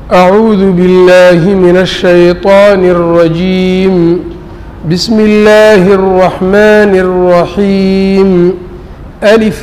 أعوذ بالله من الشيطان الرجيم بسم الله الرحمن الرحيم ألف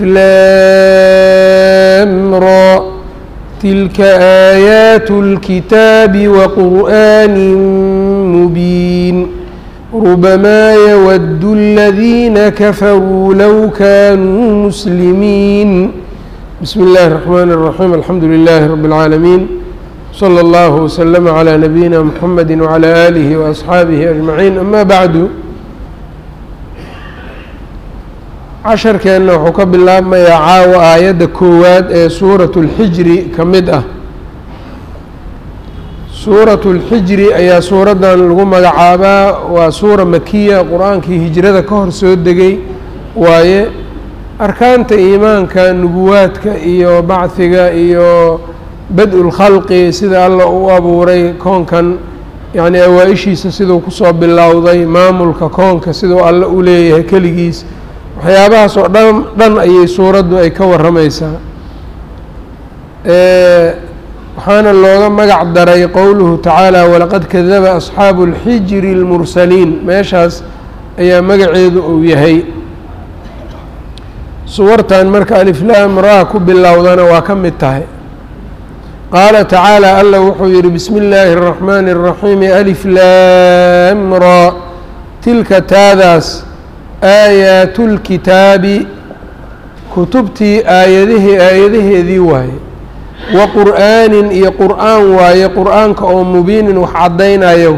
لام را تلك آيات الكتاب وقرآن مبين ربما يود الذين كفروا لو كانوا مسلمين بسم الله الرحمن الرحيم الحمد لله رب العالمين صلى الله وسلم على نبينا محمد وعلى آله وأصحaabihi أجمعين أما bعdu casharkeenna wuxuu ka bilaabmayaa caawa aayadda koowaad ee suuraة الxijri ka mid ah suuraة الxijri ayaa suuraddan lagu magacaabaa waa suura makiya qur-aankii hijrada ka hor soo degay waaye arkaanta iimaanka nubuwaadka iyo bacdiga iyo bad-u lkhalqi sida alla u abuuray koonkan yacni awaa-ishiisa siduu kusoo bilowday maamulka koonka siduu alle u leeyahay keligiis waxyaabahaas oo dhan dhan ayay suuraddu ay ka warramaysaa waxaana looga magac daray qowluhu tacaala walaqad kadaba asxaabu اlxijri اlmursaliin meeshaas ayaa magaceedu uu yahay suwartan marka aliflaam raa ku bilowdana waa ka mid tahay qaala tacaala alla wuxuu yihi bismi illaahi الraxmaani الraxiimi alif laam raa tilka taadaas aayaatu lkitaabi kutubtii aayadahii aayadaheedii waaye wa qur'aanin iyo qur'aan waaye qur'aanka oo mubiinin wax caddaynaya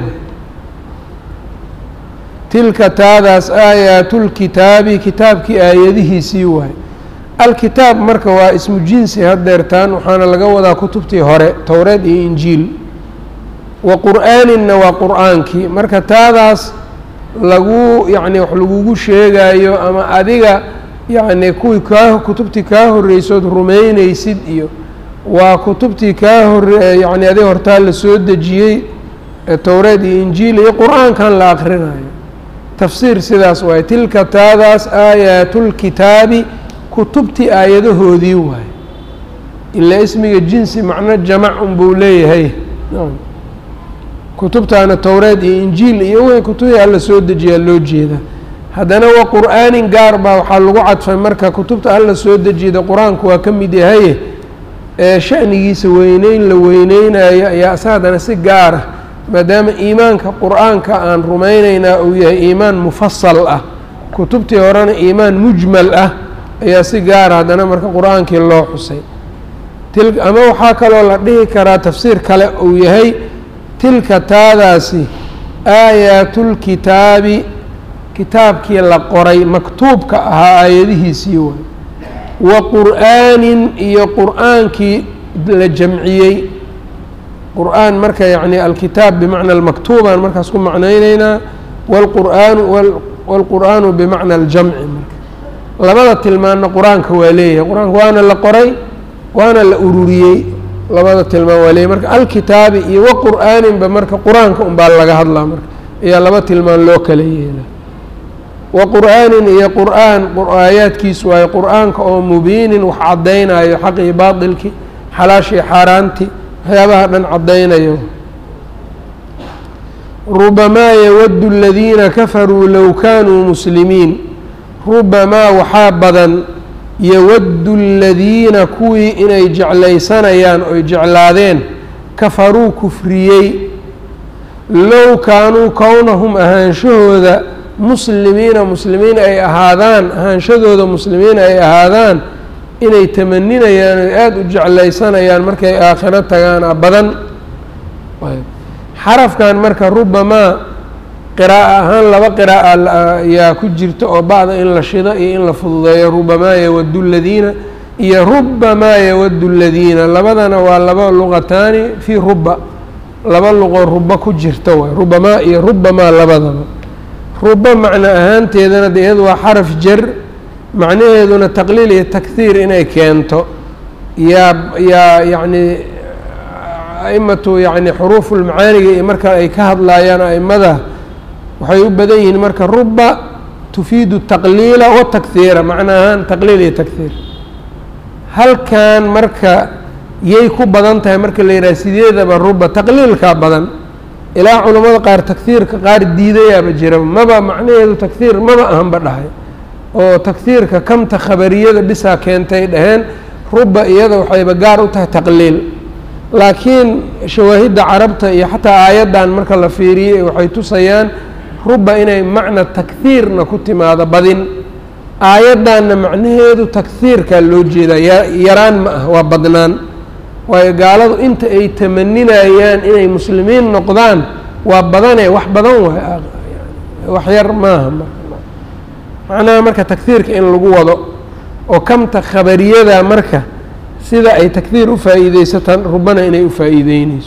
tilka taadaas aayaatu lkitaabi kitaabkii aayadihiisii waaye alkitaab marka waa ismu jinsi hadeertaan waxaana laga wadaa kutubtii hore towreed iyo injiil wa qur'aaninna waa qur'aankii marka taadaas lagu yacni wax lagugu sheegayo ama adiga yacni kuwii kaa kutubtii kaa horreysood rumeyneysid iyo waa kutubtii kaa hore yacni adiga hortaa la soo dejiyey towreed iyo injiil iyo qur-aankan la akrinayo tafsiir sidaas waaye tilka taadaas aayaatu lkitaabi kutubtii aayadahoodii waaye ilaa ismiga jinsi macno jamac unbuu leeyahay kutubtaana towreed iyo injiil iyo w kutubtii alla soo dejiyaa loo jeeda haddana wa qur'aanin gaar baa waxaa lagu cadfay marka kutubta alla soo dejiyada qur-aanku waa ka mid yahaye ee sha'nigiisa weyneyn la weyneynayo ayaa asa haddana si gaar ah maadaama iimaanka qur-aanka aan rumayneynaa uu yahay iimaan mufasal ah kutubtii horena iimaan mujmal ah ayaa si gaara haddana marka qur-aankii loo xusay til ama waxaa kaloo la dhihi karaa tafsiir kale uu yahay tilka taadaasi aayaatul-kitaabi kitaabkii la qoray maktuubka ahaa aayadihiisii waay wa qur'aanin iyo qur'aankii la jamciyey qur'aan marka yacni alkitaab bimacna almaktuubaan markaas ku macnayneynaa wlqur'aanu wاlqur'aanu bimacna aljamci marka labada tilmaanna qur-aanka waa leeyahay qur-aanka waana la qoray waana la ururiyey labada tilmaan waa leeyahy marka alkitaabi iyo wa qur'aaninba marka qur-aanka unbaa laga hadlaa marka ayaa laba tilmaan loo kala yeela wa qur'aanin iyo qur'aan aayaadkiis waayo qur'aanka oo mubiinin wax caddaynayo xaqii baatilki xalaashii xaaraanti waxyaabaha dhan caddaynayo rubamaa yawaddu aladiina kafaruu low kaanuu muslimiin rubamaa waxaa badan yawaddu aladiina kuwii inay jeclaysanayaan oy jeclaadeen kafaruu kufriyey low kaanuu kownahum ahaanshahooda muslimiina muslimiin ay ahaadaan ahaanshadooda muslimiin ay ahaadaan inay tamaninayaan oy aada u jeclaysanayaan markay aakhiro tagaana badan xarafkan marka rubamaa qiraa'a ahaan laba qiraa'a ayaa ku jirta oo bacda in la shido iyo in la fududeeyo rubamaa yawaddu ladiina iyo rubamaa yawaddu ladiina labadana waa laba luqataani fii ruba laba luqoo ruba ku jirta waay rubamaa iyo rubamaa labadaba ruba macno ahaanteedana de iyadu waa xaraf jar macnaheeduna taqliil iyo takhiir inay keento yaa yaa yacni aimatu yacni xuruufulmacaaniga iyo marka ay ka hadlaayaan aimada waxay u badan yihiin marka ruba tufiidu taqliila wa takhiira macna ahaan taqliil iyo takhiir halkan marka yay ku badan tahay marka la yidhaha sideedaba ruba taqliilkaa badan ilaa culammada qaar takhiirka qaar diidayaaba jiraba maba macnaheedu takhiir maba ahanba dhahay oo takhiirka kamta khabariyada bisaa keentay dhaheen ruba iyada waxayba gaar u tahay taqliil laakiin shawaahidda carabta iyo xataa aayaddan marka la fiiriyey waxay tusayaan ruba inay macna takhiirna ku timaado badin aayaddanna macnaheedu takhiirkaa loo jeedaa yaraan ma ah waa badnaan waayo gaaladu inta ay tamaninayaan inay muslimiin noqdaan waa badane wax badan waay wax yar maaha macnaha marka takhiirka in lagu wado oo kamta khabariyada marka sida ay takhiir u faa'iideysataan rubana inay u faa'iideyneyso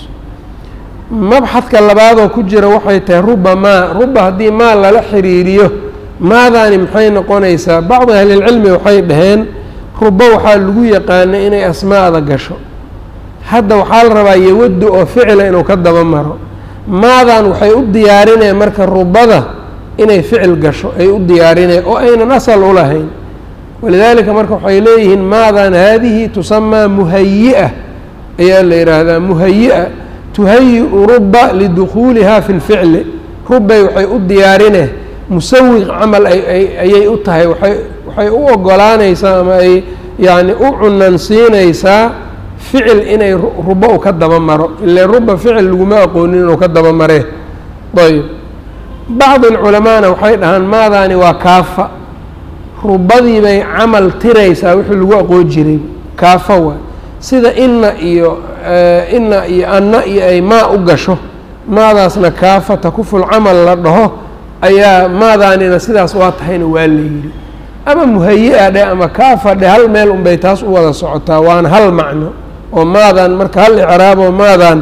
mabxadka labaadoo ku jira waxay tahay ruba maa ruba haddii maa lala xiriiriyo maadaani maxay noqonaysaa bacdi ahlilcilmi waxay dhaheen ruba waxaa lagu yaqaana inay asmaada gasho hadda waxaa la rabaa yawaddu oo ficila inuu ka daba maro maadan waxay u diyaarineen marka rubada inay ficil gasho ay u diyaarineen oo aynan asal u lahayn walidaalika marka waxay leeyihiin maadan haadihi tusamaa muhayi-a ayaa la yidhaahdaa muhayi-a tuhayi-u ruba lidukhuuliha fi lficli rubbay waxay u diyaarineen musawiq camal ayay u tahay waay waxay u ogolaanaysaa ama ay yacni u cunansiinaysaa ficil inay ruba u ka daba maro ile ruba ficil laguma aqoonin inuu ka daba maree ayb bacdi alculamaana waxay dhahaan maadaani waa kaafa rubadii bay camal tiraysaa wixii lagu aqoon jiray kaafa waay sida inna iyo inna iyo anna iyo ay maa u gasho maadaasna kaafa takuful camal la dhaho ayaa maadaanina sidaas waa tahayna waa la yidhi ama muhayi-a dhe ama kaafa dhe hal meel unbay taas u wada socotaa waana hal macno oo maadan marka hal icraaboo maadan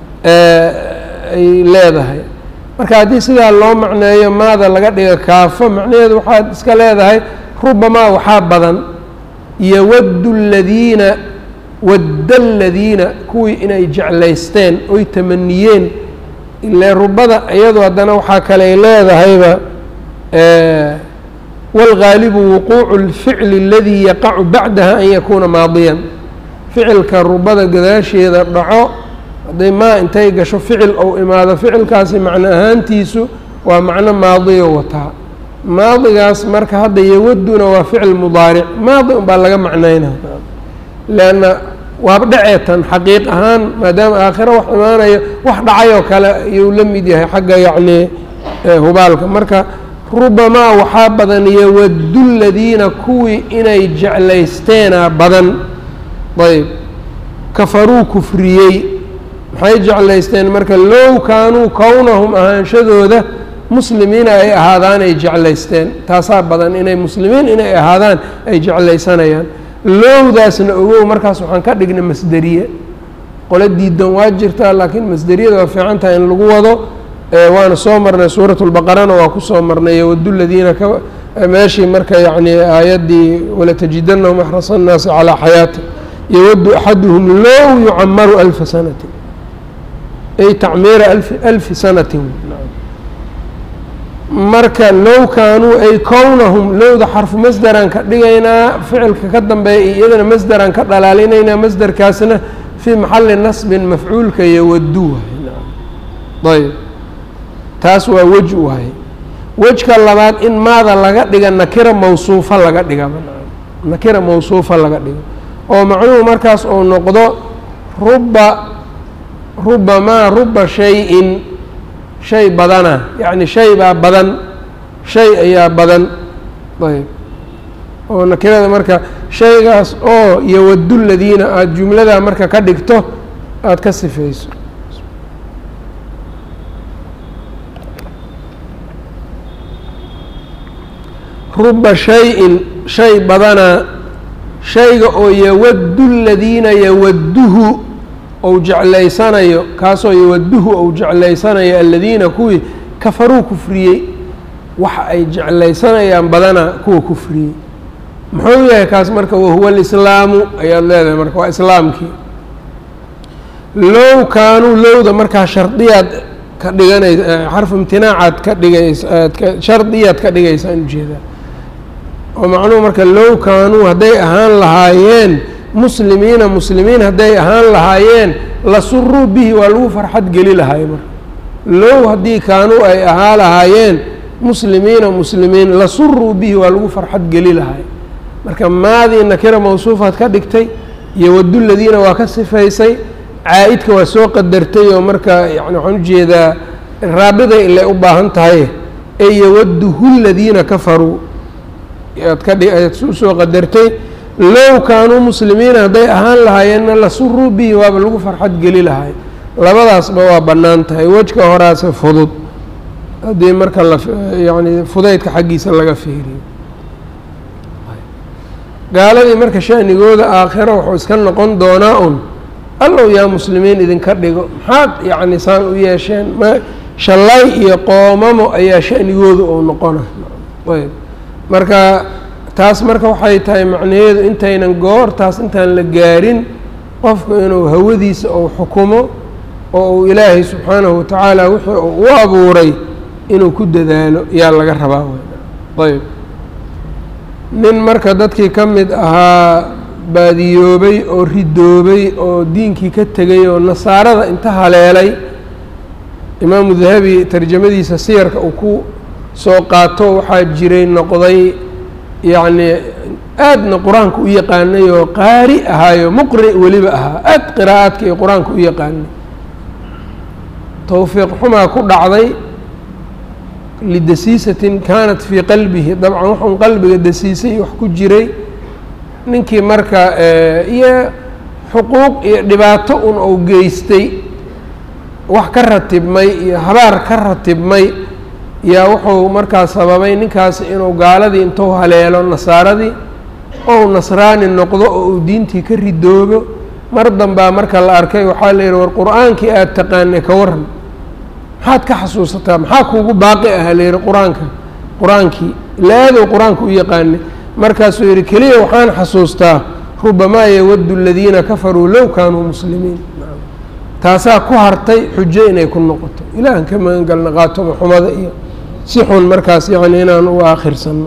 ay leedahay marka haddii sidaa loo macneeyo maada laga dhiga kaafo macnaheedu waxaad iska leedahay rubamaa waxaa badan yowaddu ladiina wadda aladiina kuwii inay jeclaysteen oy tamaniyeen ile rubada iyadu haddana waxaa kaley leedahayba wاlgaalibu wuquucu اlficli اladii yaqacu bacdaha an yakuuna maadiyan ficilka rubada gadaasheeda dhaco hadday maa intay gasho ficil ou imaado ficilkaasi macno ahaantiisu waa macno maadiyo wataa maadigaas marka hadda yawaduna waa ficil mudaaric maadi un baa laga macnayna leanna waaba dhaceetan xaqiiq ahaan maadaama aakhiro wax imaanayo wax dhacayoo kale ayuu la mid yahay xagga yacni hubaalka marka rubamaa waxaa badan yowaddu ladiina kuwii inay jeclaysteenaa badan ayb kafaruu kufriyey maxay jeclaysteen marka low kaanuu kownahum ahaanshadooda muslimiina ay ahaadaan ay jeclaysteen taasaa badan inay muslimiin inay ahaadaan ay jeclaysanayaan lowdaasna ogow markaas waxaan ka dhignay masderiye qole diidan waa jirtaa laakiin masderiyada waa fiican tahay in lagu wado waana soo marnay suurat lbaqarana waa kusoo marnay yowadu ladiina ka meeshii marka yacni aayaddii walatajidanahum axrasa annaasi calaa xayaati yowadu axaduhum low yucamaru alfa sanatin ay tacmiira alfi alfi sanatin marka low kaanuu ay kownahum lowda xarfu masderaan ka dhigaynaa ficilka ka dambeeya iyo iyadana masderaan ka dhalaalinaynaa masderkaasna fii maxali nasbin mafcuulka yowadu ayb taas waa wej waaye wejka labaad in maada laga dhiga nakira mawsuufa laga dhiga nakira mawsuufa laga dhigo oo macnuhu markaas uu noqdo ruba rubamaa ruba shay-in shay badana yacni shay baa badan shay ayaa badan ayb oo nakirada marka shaygaas oo yowadu ladiina aada jumladaa marka ka dhigto aada ka sifayso ruba shay-in shay badanaa shayga oo yawaddu ladiina yawadduhu ou jeclaysanayo kaasoo yawadduhu ou jeclaysanayo aladiina kuwii kafaruu kufriyey waxa ay jeclaysanayaan badanaa kuwa kufriyey muxuu yahay kaas marka wahuwa alislaamu ayaad leedahay marka waa islaamkii low kaanuu lowda markaa shardiyaad ka dhiganaysa xarfu imtinaacaad ka dhigaysa aad shardiyaad ka dhigaysaan ujeedaa oo macnuhu marka low kaanuu hadday ahaan lahaayeen muslimiina muslimiin hadday ahaan lahaayeen la suruu bihi waa lagu farxad geli lahaay marka low haddii kaanuu ay ahaa lahaayeen muslimiina muslimiin la suruu bihi waa lagu farxad geli lahaay marka maadii nakira mawsuufaad ka dhigtay iyo wadu ladiina waa ka sifaysay caa-idka waa soo qadartay oo marka yani waxaan ujeedaa raabiday ilay u baahan tahay ee yawaduhu ladiina kafaruu aad ka dhi aad usoo qadartay low kaanuu muslimiina hadday ahaan lahaayeenna la suruu bihi waaba lagu farxad geli lahay labadaasba waa bannaan tahay wejka horaase fudud haddii marka la yani fudaydka xaggiisa laga fiiriyo gaaladii marka shanigooda aakhiro wuxuu iska noqon doonaa un allow yaa muslimiin idinka dhigo maxaad yacni saan u yeesheen ma shallay iyo qoomamo ayaa shanigooda uu noqona ayb marka taas marka waxay tahay macnaheedu intaynan goortaas intaan la gaarin qofku inuu hawadiisa uu xukumo oo uu ilaahay subxaanahu watacaala wixii uu u abuuray inuu ku dadaalo yaa laga rabaa ayb nin marka dadkii ka mid ahaa baadiyoobay oo ridoobay oo diinkii ka tegay oo nasaarada inta haleelay imaamu dahabi tarjamadiisa siyarka uu ku soo qaato waxaa jiray noqday yacni aadna qur-aanka u yaqaanay oo qaari ahaayo muqri weliba ahaa aad qiraa'aadka iyo qur-aanka u yaqaanay towfiiq xumaa ku dhacday lidasiisatin kaanat fii qalbihi dabcan waxun qalbiga dasiisay wax ku jiray ninkii marka iyo xuquuq iyo dhibaato un uu geystay wax ka ratibmay iyo habaar ka ratibmay yaa wuxuu markaa sababay ninkaasi inuu gaaladii intuu haleelo nasaaradii ou nasraani noqdo oo uu diintii ka ridoobo mar dambaa marka la arkay waxaa la yidhi war qur-aankii aada taqaanay ka waran maxaad ka xasuusataa maxaa kuugu baaqi aha la yidhi qur-aanka qur-aankii ilaadow qur-aanka u yaqaanay markaasuu yidhi keliya waxaan xasuustaa rubamaa yawaddu aladiina kafaruu low kaanuu muslimiin taasaa ku hartay xujo inay ku noqoto ilaahan ka magan galna qaatoma xumada iyo si xun markaas yacni inaan u aakhirsanno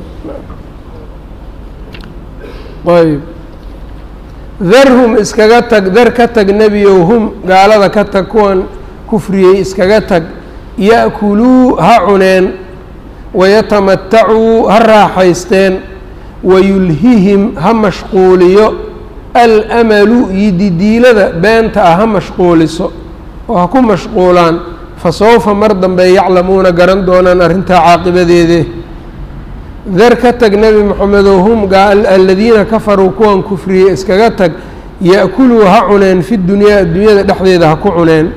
ayb darhum iskaga tag dar ka tag nebiyow hum gaalada ka tag kuwan kufriyey iskaga tag ya'kuluu ha cuneen wayatamatacuu ha raaxaysteen wayulhihim ha mashquuliyo alamalu yididiilada beenta ah ha mashquuliso oo ha ku mashquulaan fa sawfa mar dambe yaclamuuna garan doonaan arrintaa caaqibadeede dar ka tag nebi moxamedow hum aladiina kafaruu kuwan kufriyey iskaga tag ya'kuluu ha cuneen fi dunyaa addunyada dhexdeeda ha ku cuneen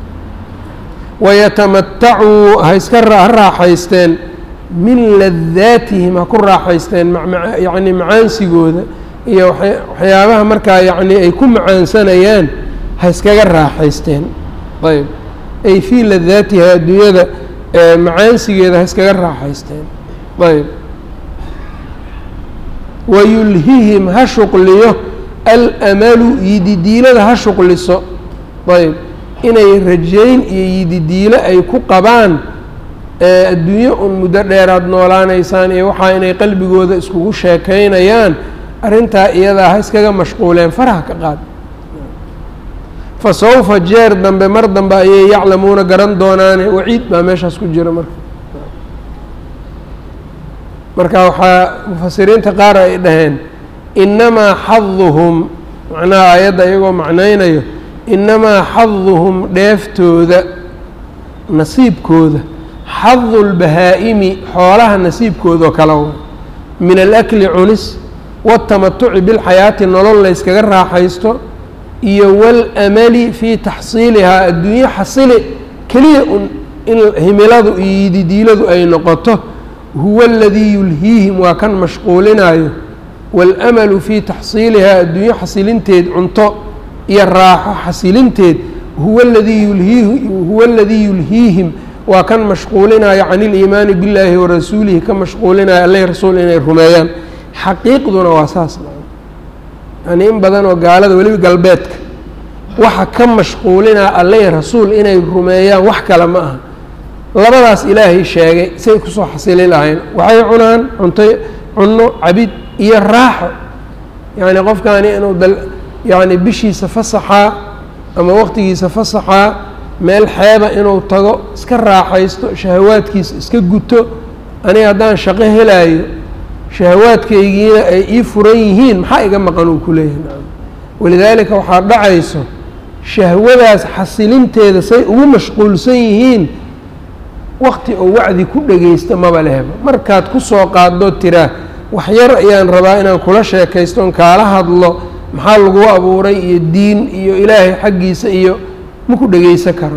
wayatamatacuu ha iska ha raaxaysteen min ladaatihim ha ku raaxaysteen yacni macaansigooda iyo waxyaabaha markaa yacni ay ku macaansanayaan ha iskaga raaxaysteen ayb ay fii ladaatiha adduunyada macaansigeeda ha iskaga raaxaysteen ayb wayulhihim ha shuqliyo alamalu yididiilada ha shuqliso ayb inay rajayn iyo yididiilo ay ku qabaan adduunyo un muddo dheeraad noolaanaysaan iyo waxaa inay qalbigooda iskugu sheekaynayaan arrintaa iyadaa ha iskaga mashquuleen faraha ka qaad fa sawfa jeer dambe mar dambe ayay yaclamuuna garan doonaane waciid baa meeshaas ku jira marka marka waxaa mufasiriinta qaar ay dhaheen innamaa xaduhum macnaha aayadda iyagoo macnaynayo innamaa xaduhum dheeftooda nasiibkooda xadu lbahaa-imi xoolaha nasiibkoodao kale wa min alakli cunis watamatuci bilxayaati nolol layskaga raaxaysto iyo walamali fii taxsiilihaa adduunyo xasili keliya un in himiladu iyo yididiiladu ay noqoto huwa aladii yulhiihim waa kan mashquulinayo waاlamalu fii taxsiilihaa adduunyo xasilinteed cunto iyo raaxo xasilinteed huwa ladii yulhiihi huwa aladii yulhiihim waa kan mashquulinayo can iliimaani billaahi warasuulihi ka mashquulinayo alleh rasuul inay rumeeyaan xaqiiqduna waa saas yani in badan oo gaalada weliba galbeedka waxa ka mashquulinaya alleh rasuul inay rumeeyaan wax kale ma aha labadaas ilaahay sheegay say kusoo xasili lahayn waxay cunaan cunto cunno cabid iyo raaxo yacni qofkaani inuu dal yacni bishiisa fasaxaa ama waqtigiisa fasaxaa meel xeeba inuu tago iska raaxaysto shahawaadkiisa iska guto aniga haddaan shaqo helaayo shahawaadkaygiina ay ii furan yihiin maxaa iga maqan uu ku leeyahay nacam walidaalika waxaa dhacayso shahwadaas xasilinteeda say ugu mashquulsan yihiin wakti oo wacdi ku dhegaysta maba lehba markaad ku soo qaadoo tiraa wax yar ayaan rabaa inaan kula sheekaysto on kaala hadlo maxaa lagu abuuray iyo diin iyo ilaahay xaggiisa iyo ma ku dhegaysan karo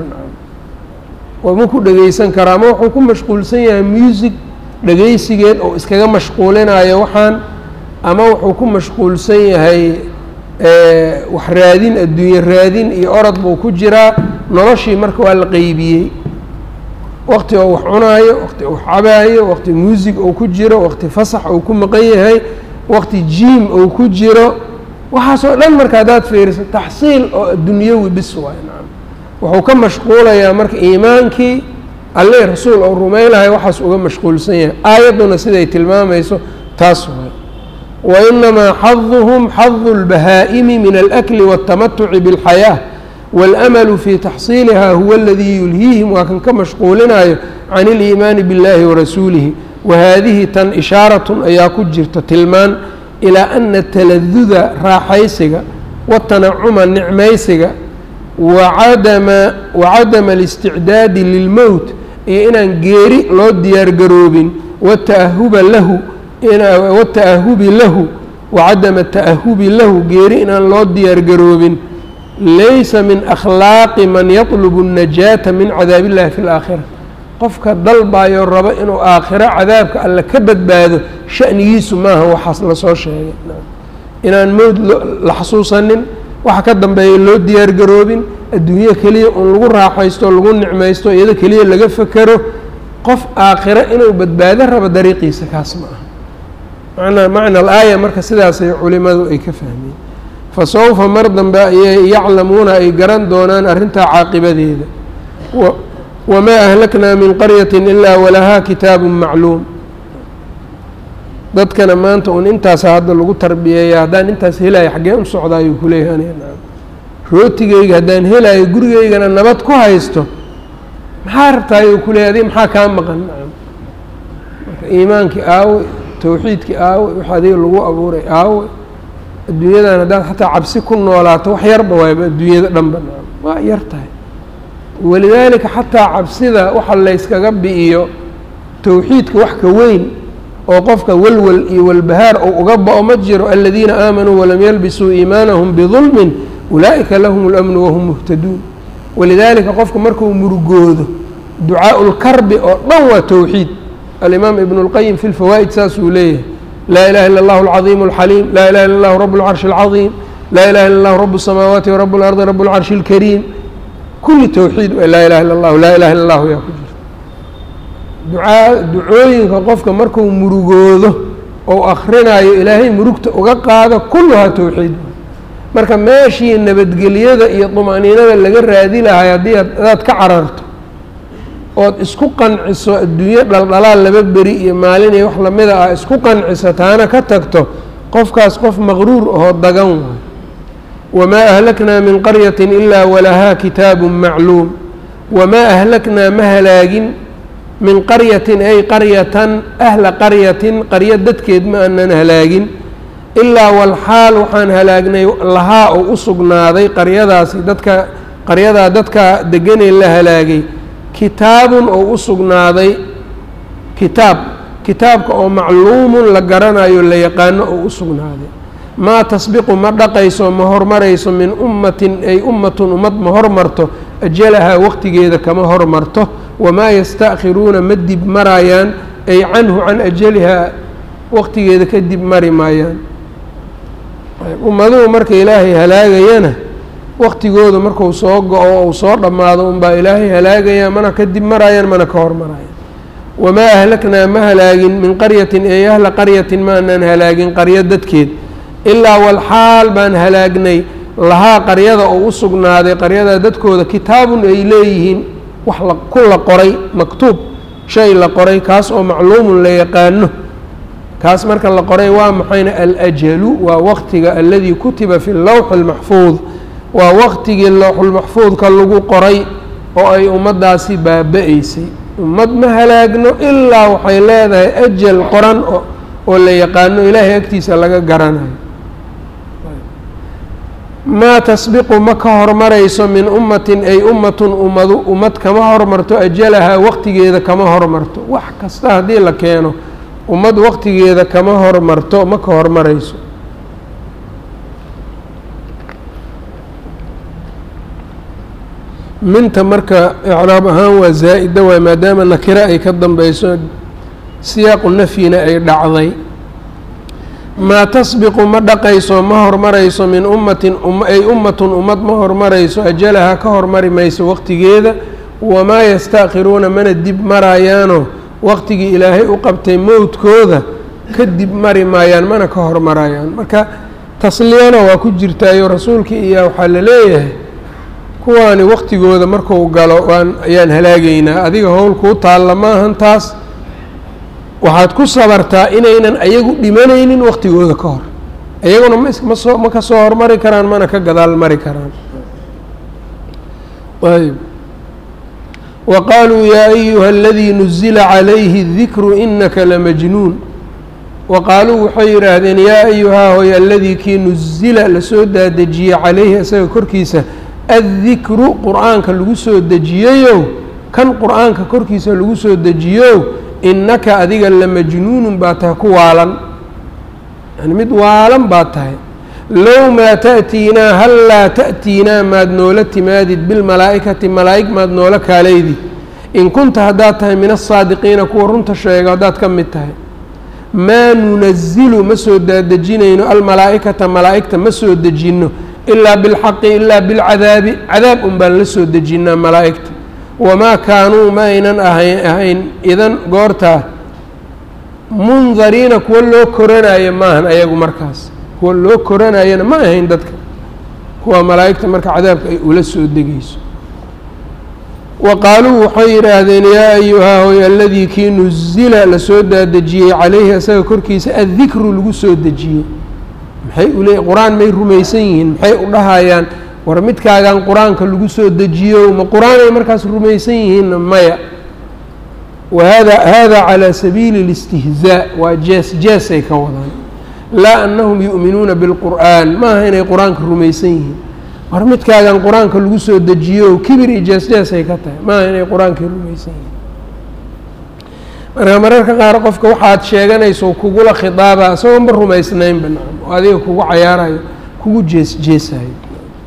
waa ma ku dhegaysan karo ama wuxuu ku mashquulsan yahay music dhegaysigeed oo iskaga mashquulinayo waxaan ama wuxuu ku mashquulsan yahay wax raadin adduunye raadin iyo orod buu ku jiraa noloshii marka waa la qeybiyey waqti oo wax cunaayo waqti uu cabaayo waqti muusig uu ku jiro waqti fasax uu ku maqan yahay waqti jiim uu ku jiro waxaasoo dhan marka haddaad fiiriso taxsiil oo adunyawi bis waay nacam wuxuu ka mashquulayaa marka iimaankii alle rasuul ou rumaylahay waxaas uga mashquulsan yahay aayadduna siday tilmaamayso taas waay wainamaa xaduhum xadu اlbahaa'imi min alakli waاltamatuci biاlxayaa wاlamalu fi taxsiiliha huwa aladii yulhiihim waa kan ka mashquulinayo can اliimaani biاllahi warasuulihi wahaadihi tan ishaaratun ayaa ku jirta tilmaan ilaa ana taladuda raaxaysiga watanacuma nicmaysiga wacadama wacadama اlisticdaadi lilmowt iyo inaan geeri loo diyaargaroobin wata'ahuba lahu wata'ahubi lahu wacadama ta'ahubi lahu geeri inaan loo diyaargaroobin laysa min akhlaaqi man yatlubu الnajaata min cadaab illahi fi اlaakhira qofka dalbayo rabo inuu aakhiro cadaabka alle ka badbaado shanigiisu maaha waxaas lasoo sheegay inaan mowd la xasuusanin waxa ka dambeeya loo diyaargaroobin adduunyo keliya un lagu raaxaysto lagu nicmaysto iyado keliya laga fekero qof aakhiro inuu badbaado rabo dariiqiisa kaas ma aha manaa macna alaaya marka sidaasay culimadu ay ka fahmeen fa sawfa mar dambe ayay yaclamuuna ay garan doonaan arrintaa caaqibadeeda wamaa ahlaknaa min qaryati ilaa walahaa kitaabu macluum dadkana maanta un intaasa hadda lagu tarbiyeeya haddaan intaas helaayo xaggee u socda ayuu kuleeyahay aniga nacam rootigeyga haddaan helaayo gurigeygana nabad ku haysto maxaa rabtaa ayuu kuleeyahy adig maxaa kaa maqan nacam marka iimaankii aawe tawxiidkii aawe wix adiga lagu abuuray aawe adduunyadan haddaad xataa cabsi ku noolaato wax yarba waayba adduunyada dhanba nacam waa yar tahay walidaalika xataa cabsida waxa layskaga bi'iyo tawxiidka wax ka weyn oo qofka walwal iyo walbahaar ou uga ba-o ma jiro aladiina aamanuu walam yalbisuu iimaanahum bidulmin ulaa'ika lahum اlamnu wahum muhtaduun walidaalika qofka markuu murugoodo ducaaءu lkarbi oo dhan waa towxiid alimaam ibn اlqayim fi lfawaa'id saasuu leeyahay laa ilaha illa اllahu alcaظiim اlxaliim laa ilaha illa اllahu rab اlcarshi اlcaظiim laa ilaha illa اllahu rab الsamaawaati wrab اlardi rab اlcarshi اlkariim kulli towxiid laa ilaha illa اllahu laa ilaha illa اllahu yaa ku jira ducaa ducooyinka qofka markuu murugoodo ou akhrinayo ilaahay murugta uga qaado kulluhaa towxiid marka meeshii nabadgelyada iyo dumaniinada laga raadi lahay haddii adaad ka cararto ood isku qanciso adduunyo dhaldhalaal laba beri iyo maalin iyo wax lamida ah isku qanciso taana ka tagto qofkaas qof maqruur ahoo dagan waay wamaa ahlaknaa min qaryatin ilaa walahaa kitaabu macluum wamaa ahlaknaa ma halaagin min qaryatin ay qaryatan ahla qaryatin qaryo dadkeed ma aanan halaagin ilaa walxaal waxaan halaagnay lahaa oo u sugnaaday qaryadaasi dadka qaryadaa dadka deganee la halaagay kitaabun oo u sugnaaday kitaab kitaabka oo macluumun la garanayo la yaqaano oo u sugnaaday maa tasbiqu ma dhaqayso ma hormarayso min ummatin ay ummatun ummad ma hormarto ajalahaa waqtigeeda kama hormarto wamaa yasta'khiruuna ma dib marayaan ay canhu can ajalihaa waqtigeeda ka dib mari maayaan ummaduhu marka ilaahay halaagayana waqtigooda marku soo go-o ou soo dhammaado unbaa ilaahay halaagaya mana ka dib marayaan mana ka hormarayaan wamaa ahlaknaa ma halaagin min qaryatin ay ahla qaryatin ma anaan halaagin qaryo dadkeed ilaa walxaal baan halaagnay lahaa qaryada oo u sugnaaday qaryadaa dadkooda kitaabun ay leeyihiin wax la ku la qoray maktuub shay la qoray kaas oo macluumun la yaqaano kaas marka la qoray waa maxayna alajalu waa waqtiga aladii kutiba fi lowxi اlmaxfuud waa waqtigii lowxulmaxfuudka lagu qoray oo ay ummaddaasi baaba-eysay ummad ma halaagno ilaa waxay leedahay ajal qoran oo la yaqaano ilaahay agtiisa laga garanayo maa tasbiqu ma ka hormarayso min ummatin ay ummatun ummadu ummad kama hormarto ajalahaa waqtigeeda kama hormarto wax kasta haddii la keeno ummad waqtigeeda kama hormarto ma ka hormarayso minta marka icraab ahaan waa zaa'ida waay maadaama nakiro ay ka dambeyso siyaaqu nafyina ay dhacday maa tasbiqu ma dhaqayso ma hormarayso min ummatin ay ummatun ummad ma hormarayso ajalaha ka hormari mayso waqtigeeda wamaa yastaakhiruuna mana dib marayaano waqtigii ilaahay u qabtay mowdkooda ka dib mari maayaan mana ka hormarayaan marka tasliyana waa ku jirtaayo rasuulkii iyo waxaa la leeyahay kuwaani waqtigooda marku galo waan ayaan halaagaynaa adiga howl kuu taalla maahan taas waxaad ku sabartaa inaynan ayagu dhimanaynin waqtigooda ka hor iyaguna ma soo ma ka soo hormari karaan mana ka gadaal mari karaan ayb wa qaaluu yaa ayuha aladii nuzila calayhi dikru inaka lamajnuun wa qaaluu waxay yidhaahdeen yaa ayuhaa hoy aladii kii nuzila lasoo daadejiyey calayhi isaga korkiisa addikru qur-aanka lagu soo dejiyeyow kan qur-aanka korkiisa lagu soo dejiyow innaka adiga lamajnuunun baa tahay ku waalan yani mid waalan baa tahay low maa ta'tiinaa hallaa ta'tiinaa maad noola timaadid bilmalaa'ikati malaa'ig maad noola kaalaydid in kunta haddaad tahay min asaadiqiina kuwa runta sheega haddaad ka mid tahay maa nunazilu ma soo daadejinayno almalaa'ikata malaa'igta ma soo dejinno ilaa bilxaqi ilaa bilcadaabi cadaab un baan la soo dejinnaa malaa'igta wamaa kaanuu ma aynan ahayn ahayn idan goortaa mundariina kuwa loo koranayo maahan ayagu markaas kuwa loo koranayana ma ahayn dadka kuwa malaa'igta marka cadaabka ay ula soo degayso wa qaaluu waxay yidhaahdeen yaa ayuhaa hoy aladii kii nuzila lasoo daadejiyey calayhi isaga korkiisa addikru lagu soo dejiyey maxay ule qur-aan may rumaysan yihiin maxay u dhahayaan war midkaagan qur-aanka lagu soo dejiyo ma qur-aanay markaas rumaysan yihiinna maya wahada hada calى sabiili اlاstihzaa waa jees jeesay ka wadaan laa anahum yu'minuuna biاlqur'an maaha inay qur-aanka rumaysan yihiin war midkaagan qur-aanka lagu soo dejiyo kibir iyo jees jeesay ka tahay maaha inay qur-aankii rumaysan yihiin marka mararka qaar qofka waxaad sheeganayso kugula khidaaba isagoonba rumaysnaynba nacam oo adiga kugu cayaarayo kugu jees jeesayo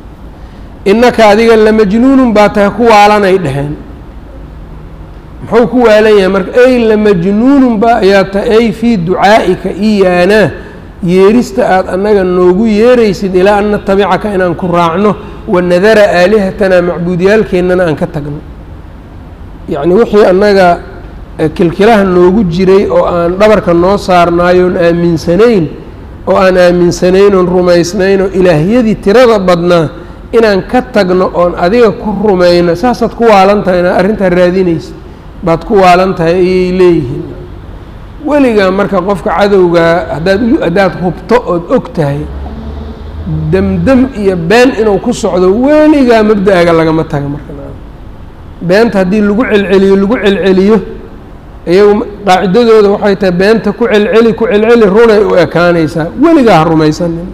innaka adiga lamajnuunun baa tahay ku waalanay dheheen muxuu ku waalan yahay marka ey lamajnuunun ba ayaa tahay ey fii ducaa'ika iyaanaa yeerista aada annaga noogu yeeraysid ilaa an natabicaka inaan ku raacno wanadara aalihatanaa macbuudiyaalkeennana aan ka tagno yacni wixii annaga kilkilaha noogu jiray oo aan dhabarka noo saarnaayoon aaminsanayn oo aan aaminsanayn oon rumaysnayn oo ilaahyadii tirada badnaa inaan ka tagno oon adiga ku rumayno saasaad ku waalan tahay inaad arrintaa raadinaysa baad ku waalan tahay ayay leeyihiin weligaa marka qofka cadowgaa haddaad haddaad hubto ood og tahay demdem iyo been inuu ku socdo weligaa mabda-aga lagama taga marka beenta haddii lagu celceliyo lagu celceliyo iyagu qaacidadooda waxay tahay beenta ku celceli ku celceli runay u ekaanaysaa weligaa ha rumaysanin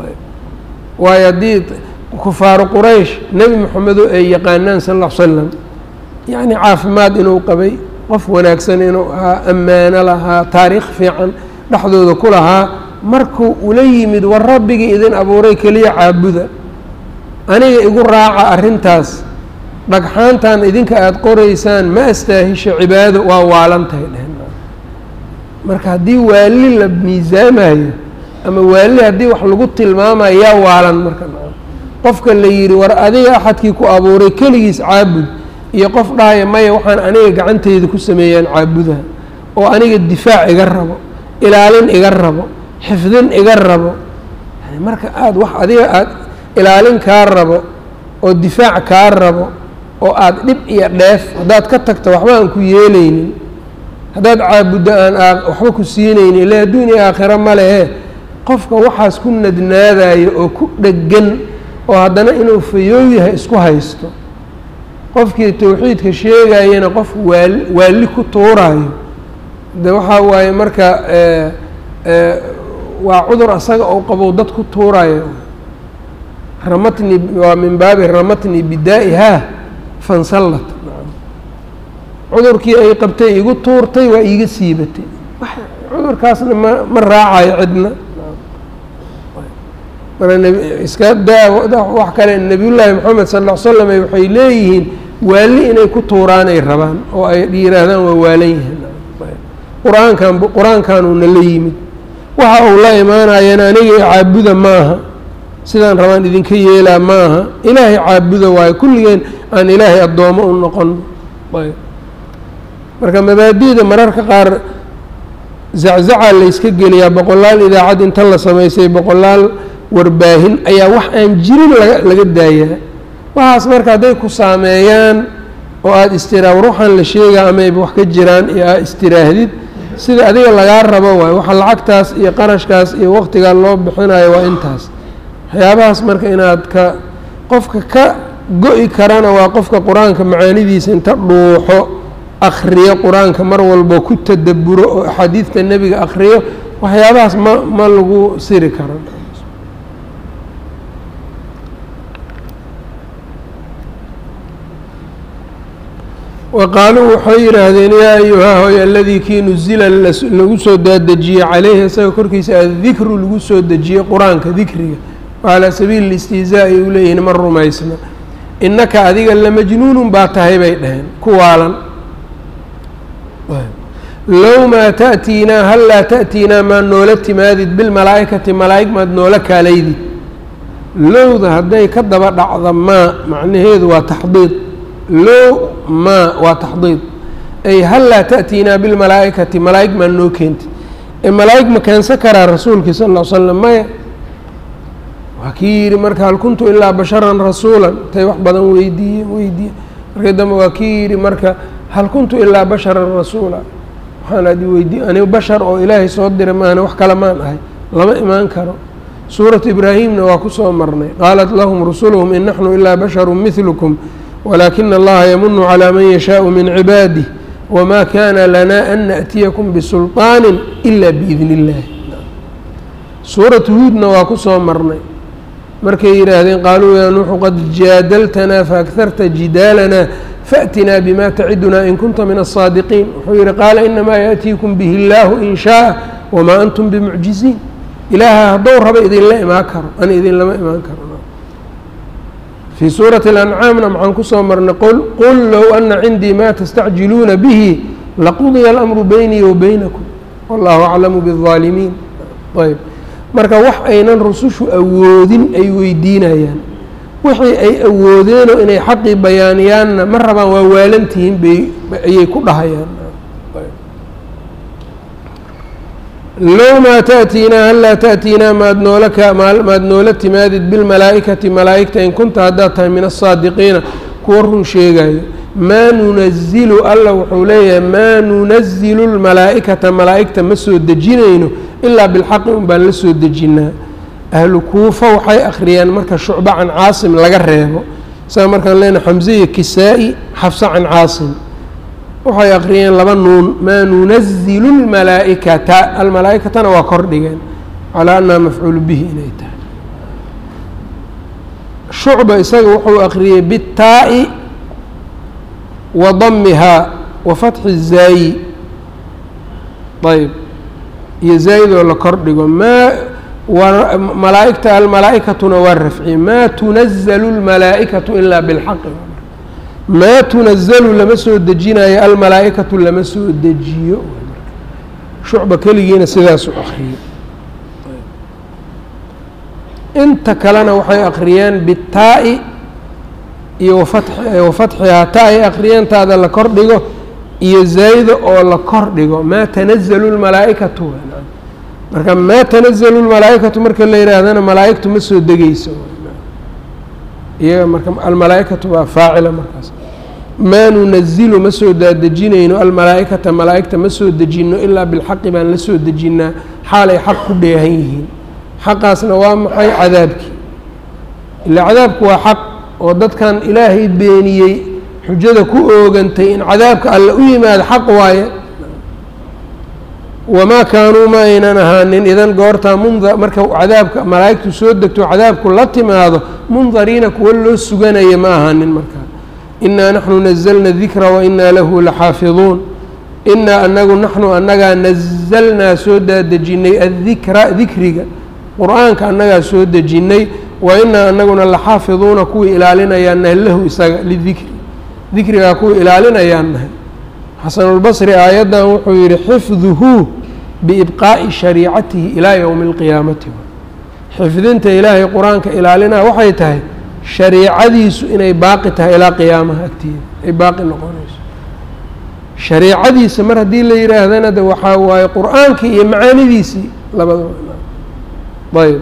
waayo haddii kufaaru quraysh nebi moxamedo ay yaqaanaan sal lla l slam yacni caafimaad inuu qabay qof wanaagsan inuu ahaa ammaano lahaa taariikh fiican dhexdooda ku lahaa markuu ula yimid war rabbigii idin abuuray keliya caabuda aniga igu raaca arrintaas dhagxaantan idinka aada qoraysaan ma astaahisho cibaado waa waalan tahay dhehen marka haddii waali la miisaamayo ama waali haddii wax lagu tilmaamayo yaa waalan marka qofka la yidhi war adiga axadkii ku abuuray keligiis caabud iyo qof dhahaya maya waxaan aniga gacanteyda ku sameeyaan caabudaha oo aniga difaac iga rabo ilaalin iga rabo xifdin iga rabo yani marka aada wax adiga aada ilaalin kaa rabo oo difaac kaa rabo oo aada dhib iyo dheef haddaad ka tagto waxba aan ku yeelaynin haddaad caabuddo aan waxba ku siinayni ila adduun iyo aakhiro ma lehe qofka waxaas ku nadnaadayo oo ku dheggan oo haddana inuu fayoow yahay isku haysto qofkii towxiidka sheegayana qof waal waalli ku tuuraayo de waxaa waaye marka waa cudur asaga ou qabow dad ku tuurayo ramatni waa min baabi ramatni bidaa'ihaa fansallat cudurkii ay qabtay igu tuurtay waa iiga siibatay cudurkaasna ma ma raacayo cidna mara iska daa wax kale nebiyullaahi moxamed sal ll ly slam waxay leeyihiin waali inay ku tuuraanay rabaan oo ay yihaahdaan waa waalan yihiin qur-aankan qur-aankanuuna la yimid waxa uu la imaanayana aniga caabuda maaha sidaan rabaan idinka yeelaa maaha ilaahay caabuda waayo kulligeen aan ilaahay addoomo u noqon marka mabaadi'da mararka qaar zaczacaa layska geliyaa boqolaal idaacad inta la samaysay boqolaal warbaahin ayaa wax aan jirin laga laga daayaa waxaas marka hadday ku saameeyaan oo aada istiraa war waxaan la sheegaa amayba wax ka jiraan iyo aad istiraahdid sida adiga lagaa rabo waayo waxa lacagtaas iyo qarashkaas iyo waqtigaa loo bixinayo waa intaas waxyaabahaas marka inaad ka qofka ka go-i karana waa qofka qur-aanka macaanidiisa inta dhuuxo akriyo qur-aanka mar walbo ku tadaburo oo axaadiidta nebiga akriyo waxyaabahaas ma ma lagu siri karo wa qaaluu waxay yidhaahdeen yaa ayuhaa hoy aladii kii nuzila lagu soo daadejiyey caleyhi isaga korkiisa addikru lagu soo dejiyey qur-aanka dikriga calaa sabiili listihzaa ay u leeyihiin ma rumaysna innaka adiga lamajnuunun baa tahay bay dhaheen ku waalan low maa ta'tiinaa hal laa ta'tiinaa maa noola timaadid bilmalaa'ikati malaa'ig maad noola kaalaydid lowda hadday ka daba dhacda maa macnaheedu waa taxdiid low maa waa taxdiid ay hal laa ta'tiinaa bilmalaa'ikati malaa'ig maa noo keentid ee malaa'ig ma keensan karaa rasuulkii sal ll ly slam maya waa kii yidhi marka hal kuntu ilaa basharan rasuulan intay wax badan weydiiye weydiiye markii dambe waa kii yidhi marka hal kuntu ilaa basharan rasuula waxaan adi weydiiye anigu bashar oo ilaahay soo diray maahane wax kale maan ahay lama imaan karo suuratu ibraahimna waa ku soo marnay qaalat lahum rusuluhum in naxnu ilaa basharu midlukum walaakina allaha yamunu calaa man yashaau min cibaadih wamaa kaana lanaa an naأtiyakum bisulطaani ila biidni اllahi suuratu huudna waa ku soo marnay markay yidhaahdeen qaaluu yaa nuuxu qad jaadaltanaa faakharta jidaalanaa faatinaa bima tacidunaa in kunta min aلsaadiqiin wuxuu yihi qaala inamaa yaأtiikum bihi اllaahu in shaaa wamaa antum bimucjiziin ilaaha haddou raba idinla imaan karo ana idinlama imaan karo fii suurati اlancaamna maxaan kusoo marnay qul low ana cindii ma tastacjiluuna bihi laqudiya alamru beynii wa beynakum wallahu aclamu biالظaalimiin ayb marka wax aynan rusushu awoodin ay weydiinayaan wixii ay awoodeenoo inay xaqii bayaaniyaanna ma rabaan waa waalantihiin bay ayay ku dhahayaan low maa ta'tiinaa hal laa ta'tiinaa maad noola ka maad noola timaadid bilmalaa'ikati malaa'igta in kunta haddaad tahay min aلsaadiqiina kuwa run sheegayo maa nunazilu alla wuxuu leeyahay maa nunazilu lmalaa'ikata malaa'igta ma soo dejinayno ilaa bilxaqi un baan la soo dejinnaa ahlu kuufa waxay akhriyaan marka shucba can caasim laga reebo saa markaan leenahay xamse iyo kisaa-i xafsa can caasim waxay akhriyeen laba nuun maa nunazilu lmalaa'ikata almalaa'ikatana waa kor dhigeen calaa annaha mafcuulu bihi inay tahay shucba isaga wuxuu akhriyey bitaa'i wa damihaa wa fatxi zaayi ayb iyo zaayidoo la kor dhigo maa malaaigta almalaa'ikatuna waa rafciye maa tunazalu اlmalaa'ikatu ilaa bilxaqi maa tunazalu lama soo dejinayo almalaa'ikatu lama soo dejiyo shucba keligiina sidaasu akriyey inta kalena waxay akriyeen bitaa'i iyo wafatxihaa ta ay akriyeen taada la kor dhigo iyo zaayida oo la kor dhigo maa tanazalu lmalaa'ikatu marka maa tanazalu lmalaa'ikatu marka la yihaahdana malaa'igtu ma soo degeyso iyaga marka almalaa'ikatu waa faacila markaas maa nunazilu ma soo daadejinayno almalaa'ikata malaa'igta ma soo dejinno ilaa bilxaqi baan la soo dejinnaa xaalay xaq ku dheehan yihiin xaqaasna waa maxay cadaabkii ilaa cadaabku waa xaq oo dadkan ilaahay beeniyey xujada ku oogantay in cadaabka alle u yimaado xaq waaye wamaa kaanuu ma aynan ahaanin idan goortaa munda marka cadaabka malaa'igtu soo degto cadaabku la timaado mundariina kuwa loo suganaya ma ahaanin markaa inaa naxnu nazalna dikra wa inaa lahu laxaafiduun inaa anagu naxnu annagaa nazalnaa soo daadejinay addikra dikriga qur-aanka annagaa soo dejinnay wa inaa anaguna laxaafiduuna kuwii ilaalinayaan nahay lahu isaga lidikri dikrigaa kuwii ilaalinayaan nahay xasanulbasri aayaddan wuxuu yidhi xifduhu biibqaa'i shariicatihi ilaa yowmi alqiyaamati xifdinta ilaahay qur-aanka ilaalinaa waxay tahay shariicadiisu inay baaqi tahay ilaa qiyaamaha agteeda ay baaqi noqonayso shariicadiisa mar haddii la yidhaahdana de waxaa waaye qur-aankii iyo macaanidiisii labadaba ayb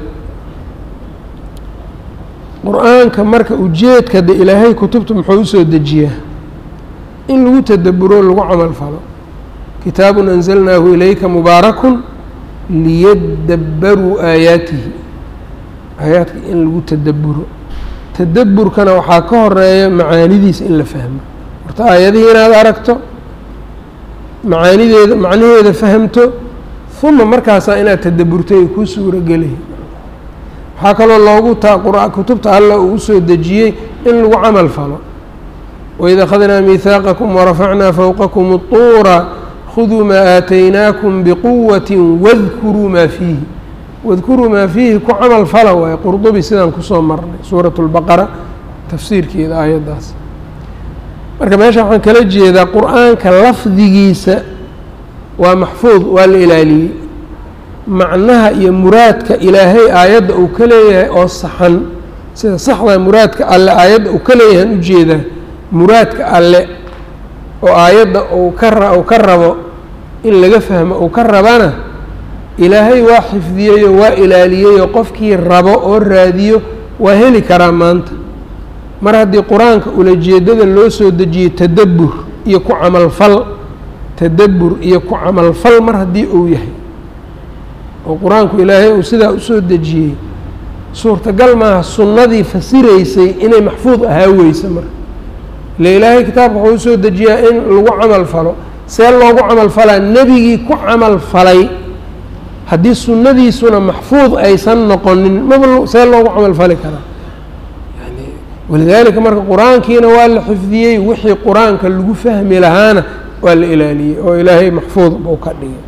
qur-aanka marka ujeedka de ilaahay kutubta muxuu usoo dejiyaa in lagu tadaburo lagu camal falo kitaabun anzalnaahu ilayka mubaarakun liyadabbaruu aayaatihi aayaadka in lagu tadaburo tadaburkana waxaa ka horeeya macaanidiisa in la fahmo horta aayadihii inaad aragto macaanideeda macnaheeda fahamto uma markaasaa inaad tadaburto ay kuu suurogelayi waxaa kaloo loogu taa qur- kutubta alla uu usoo dejiyey in lagu camal falo waid akhadnaa miihaaqakum warafacnaa fowqakum اطuura khuduu maa aataynaakum biquwati wadkuruu maa fiihi wadkuruu maa fiihi ku camal fala waaye qurdubi sidaan kusoo marnay suurat اlbaqara tafsiirkeeda aayaddaas marka meesha waxaan kala jeedaa qur-aanka lafdigiisa waa maxfuud waa la ilaaliyey macnaha iyo muraadka ilaahay aayadda uu ka leeyahay oo saxan sida saxda muraadka alle aayadda uu ka leeyahan ujeedaa muraadka alle oo aayadda uu ka uu ka rabo in laga fahmo uu ka rabana ilaahay waa xifdiyeyoo waa ilaaliyeyoo qofkii rabo oo raadiyo waa heli karaa maanta mar haddii qur-aanka ulajeedada loo soo dejiyey tadabbur iyo ku camalfal tadabbur iyo ku camalfal mar haddii uu yahay oo qur-aanku ilaahay uu sidaa usoo dejiyey suurtagal maaha sunnadii fasiraysay inay maxfuud ahaa weysa marka ile ilaahay kitaabka wuxuu usoo dejiyaa in lagu camal falo see loogu camal falaa nebigii ku camal falay haddii sunnadiisuna maxfuud aysan noqonin maba see loogu camal fali karaa yani walidaalika marka qur-aankiina waa la xifdiyey wixii qur-aanka lagu fahmi lahaana waa la ilaaliyey oo ilaahay maxfuud buu ka dhigay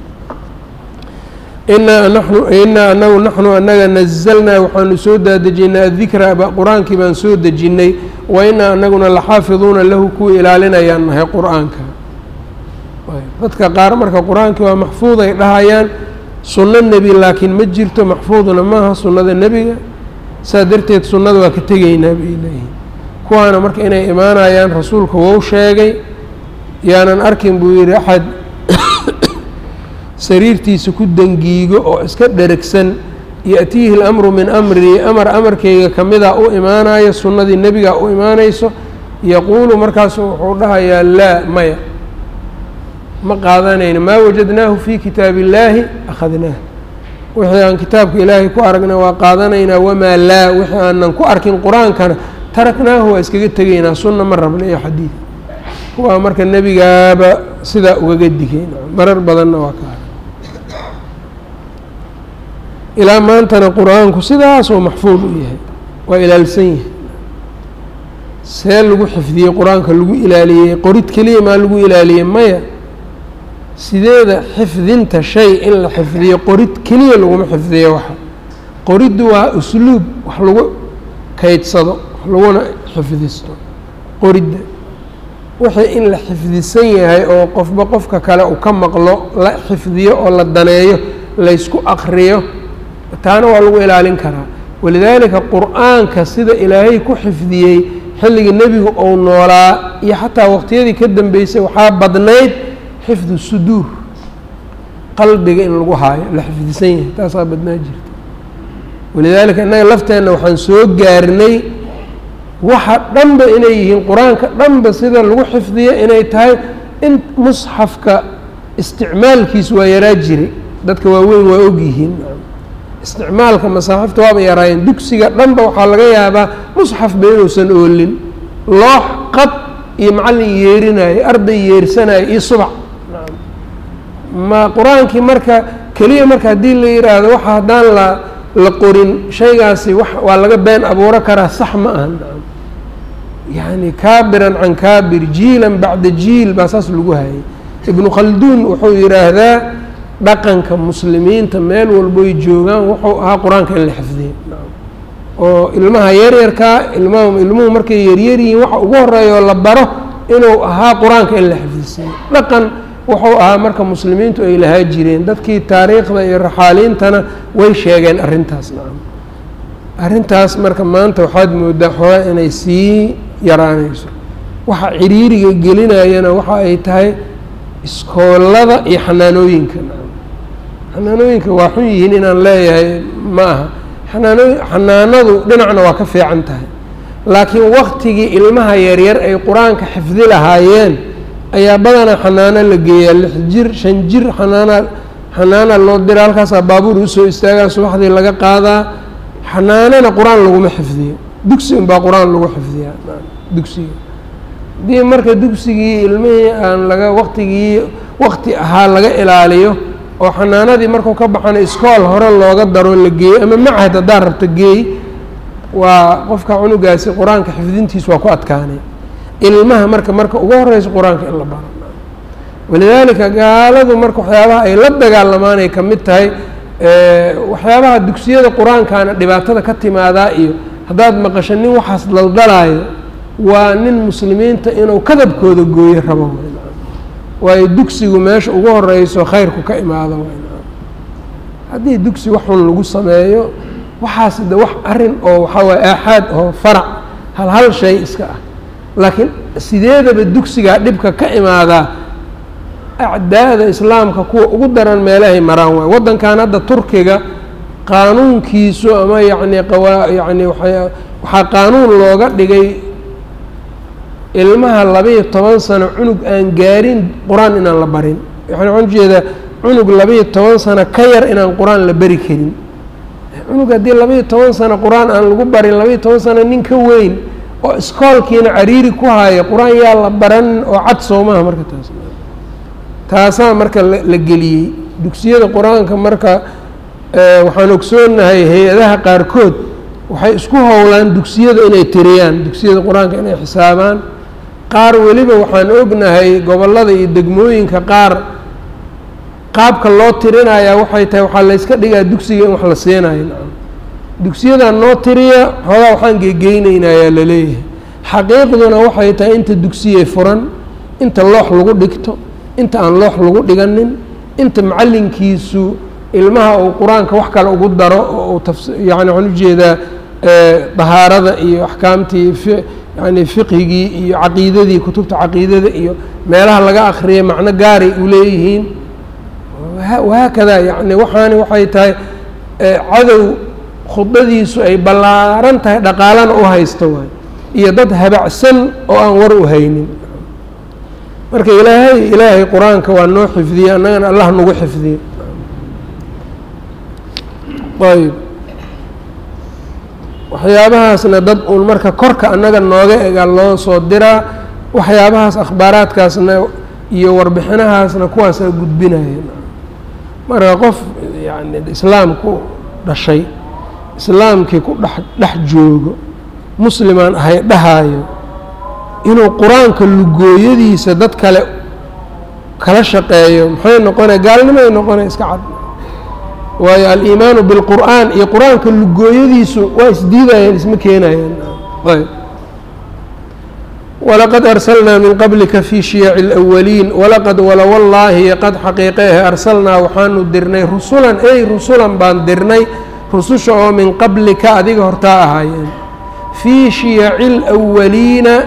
inaa nanu inaa anagu naxnu anaga nazalnaa waxaanu soo daadejinay adikra qur-aankii baan soo dejinnay wa inaa anaguna laxaafiduuna lahu kuwii ilaalinayaan nahay qur-aanka dadka qaar marka qur-aankii waa maxfuud ay dhahayaan sunno nebi laakiin ma jirto maxfuudna maaha sunnada nebiga saa darteed sunnada waa ka tegaynaa bay leeyihin kuwaana marka inay imaanayaan rasuulka wou sheegay yaanan arkin buu yidhi axad sariirtiisa ku dangiigo oo iska dheragsan ya-tiihi اlamru min amrii amar amarkayga kamida u imaanayo sunnadii nebiga u imaanayso yaquulu markaasu wuxuu dhahayaa laa maya ma qaadanayno maa wajadnaahu fii kitaabi illaahi akhadnaah wixii aan kitaabka ilaahay ku aragna waa qaadanaynaa wamaa laa wixii aanan ku arkin qur-aankana taraknaahu waa iskaga tegaynaa sunna ma rabna iyo xadiid kuwaa marka nebigaaba sidaa ugaga digay marar badanna waa ka ilaa maantana qur-aanku sidaasoo maxfuud u yahay waa ilaalsan yahay see lagu xifdiyey qur-aanka lagu ilaaliyey qorid keliya maa lagu ilaaliyey maya sideeda xifdinta shay in la xifdiyo qorid keliya laguma xifdiyo waxa qoriddu waa usluub wax lagu kaydsado wax laguna xifdisto qoridda wixii in la xifdisan yahay oo qofba qofka kale uu ka maqlo la xifdiyo oo la daneeyo laysku akriyo taana waa lagu ilaalin karaa walidaalika qur-aanka sida ilaahay ku xifdiyey xilligii nebigu uu noolaa iyo xataa waqtiyadii ka dambeysay waxaa badnayd xifdu suduur qalbiga in lagu haayo la xifdisan yahay taasaa badnaa jirta walidaalika innaga lafteenna waxaan soo gaarnay waxa dhanba inay yihiin qur-aanka dhanba sida lagu xifdiyo inay tahay in musxafka isticmaalkiisu waa yaraa jiray dadka waaweyn waa ogyihiin isticmaalka masaaxifta waaba yaraayeen dugsiga dhanba waxaa laga yaabaa musxafba inuusan oolin loox qad iyo macallin yeerinayo arday yeersanayo iyo subac ma qur-aankii marka keliya marka haddii la yidhaahdo waxa haddaan la la qorin shaygaasi wa waa laga been abuuro karaa sax ma aha yacni kaabiran can kaabir jiilan bacda jiil baa saas lagu hayay ibnu khalduun wuxuu yidhaahdaa dhaqanka muslimiinta meel walboy joogaan wuxuu ahaa qur-aanka in la xifdiyo oo ilmaha yaryarkaa ilmaha ilmuhu markay yaryaryihiin waxa ugu horeeya oo la baro inuu ahaa qur-aanka in la xifdisiiyo dhaqan wuxuu ahaa marka muslimiintu ay lahaa jireen dadkii taariikhda iyo raxaaliintana way sheegeen arrintaas nacam arrintaas marka maanta waxaad moodaa xoogaa inay sii yaraanayso waxa ciriiriga gelinayana waxa ay tahay iskoolada iyo xanaanooyinka nacam xanaanooyinka waa xun yihiin inaan leeyahay ma aha xanaanooy xanaanadu dhinacna waa ka fiican tahay laakiin waktigii ilmaha yaryar ay qur-aanka xifdi lahaayeen ayaa badanaa xanaano la geeyaa lix jir shan jir xanaana xanaana loo dira halkaasaa baabuur usoo istaagaa subaxdii laga qaadaa xanaanana qur-aan laguma xifdiyo dugsi unbaa qur-aan lagu xifdiyaa dugsiga haddii marka dugsigii ilmihii aan laga waktigii wakti ahaa laga ilaaliyo oo xanaanadii markuu ka baxana iskool hore looga daro la geeyo ama macahad haddaa rabta geey waa qofka cunugaasi qur-aanka xifdintiis waa ku adkaanay ilmaha marka marka ugu horeysa qur-aanka in la baro walidaalika gaaladu marka waxyaabaha ay la dagaalamaan ay ka mid tahay waxyaabaha dugsiyada qur-aankana dhibaatada ka timaadaa iyo haddaad maqasho nin waxaas daldalaayo waa nin muslimiinta inuu kadabkooda gooyo rabo waayo dugsigu meesha ugu horeyso khayrku ka imaado haddii dugsi wax xun lagu sameeyo waxaas de wax arrin oo waxaa waye aaxaad oo farac hal hal shay iska ah laakiin sideedaba dugsigaa dhibka ka imaadaa acdaada islaamka kuwa ugu daran meelahay maraan waay waddankan hadda turkiga qaanuunkiisu ama yacni qawaa yacni waa waxaa qaanuun looga dhigay ilmaha labaiyo toban sano cunug aan gaarin qur-aan inaan la barin yani waxaan ujeedaa cunug labaiyo toban sano ka yar inaan qur-aan la beri karin cunug haddii labaiyo toban sano qur-aan aan lagu barin labaiyo toban sano nin ka weyn oo iskoolkiina cariiri ku haya qur-aan yaa la baran oo cad soomaha marka taas taasaa marka la geliyey dugsiyada qur-aanka marka waxaan ogsoonahay hay-adaha qaarkood waxay isku howlaan dugsiyada inay tiriyaan dugsiyada qur-aanka inay xisaabaan qaar weliba waxaan ognahay gobollada iyo degmooyinka qaar qaabka loo tirinayaa waxay tahay waxaa layska dhigaa dugsiga in wax la siinayo dugsiyadan noo tiriya xoogaa waxaan geegeyneynaayaa laleeyahay xaqiiqduna waxay tahay inta dugsiyey furan inta loox lagu dhigto inta aan loox lagu dhiganin inta macallinkiisu ilmaha uu qur-aanka wax kale ugu daro oo uu tafs yani waxaan ujeedaa dahaarada iyo axkaamtii fi yani fiqhigii iyo caqiidadii kutubta caqiidada iyo meelaha laga akriyay macno gaaray u leeyihiin wahaakada yani waxaani waxay tahay cadow khudbadiisu ay ballaaran tahay dhaqaalana u haysto waay iyo dad habacsan oo aan war u haynin marka ilaahay ilaahay qur-aanka waa noo xifdiyey annagana allah nagu xifdiye ayb waxyaabahaasna dad uun marka korka annaga nooga ega loo soo diraa waxyaabahaas akhbaaraadkaasna iyo warbixinahaasna kuwaasaa gudbinaya marka qof yani islaam ku dhashay islaamkii ku dhex dhex joogo muslimaan ahay dhahaayo inuu qur-aanka lugooyadiisa dad kale kala shaqeeyo maxay noqonaya gaalnimoay noqonaya iska cad waayo aliimaanu bilqur'aan iyo qur-aanka lugooyadiisu waa isdiidayaan isma keenayaan ayb walaqad arsalnaa min qablika fii shiyaci اlأwaliin walaqad walawallaahi qad xaqiiqeehe arsalnaa waxaanu dirnay rusulan ey rusulan baan dirnay rususha oo min qablika adiga hortaa ahaayeen fii shiyaci اlأwaliina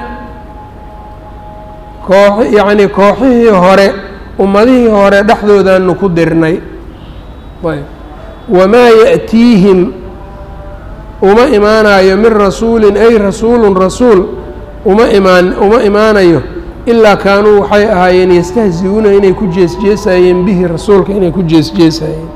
koox yacnii kooxihii hore ummadihii hore dhexdoodaanu ku dirnay ayb wamaa yaأtiihim uma imaanayo min rasuulin ay rasuulun rasuul uma imaan uma imaanayo ilaa kaanuu waxay ahaayeen yastahzi-uuna inay ku jeesjeesayeen bihi rasuulka inay ku jeesjeesayeen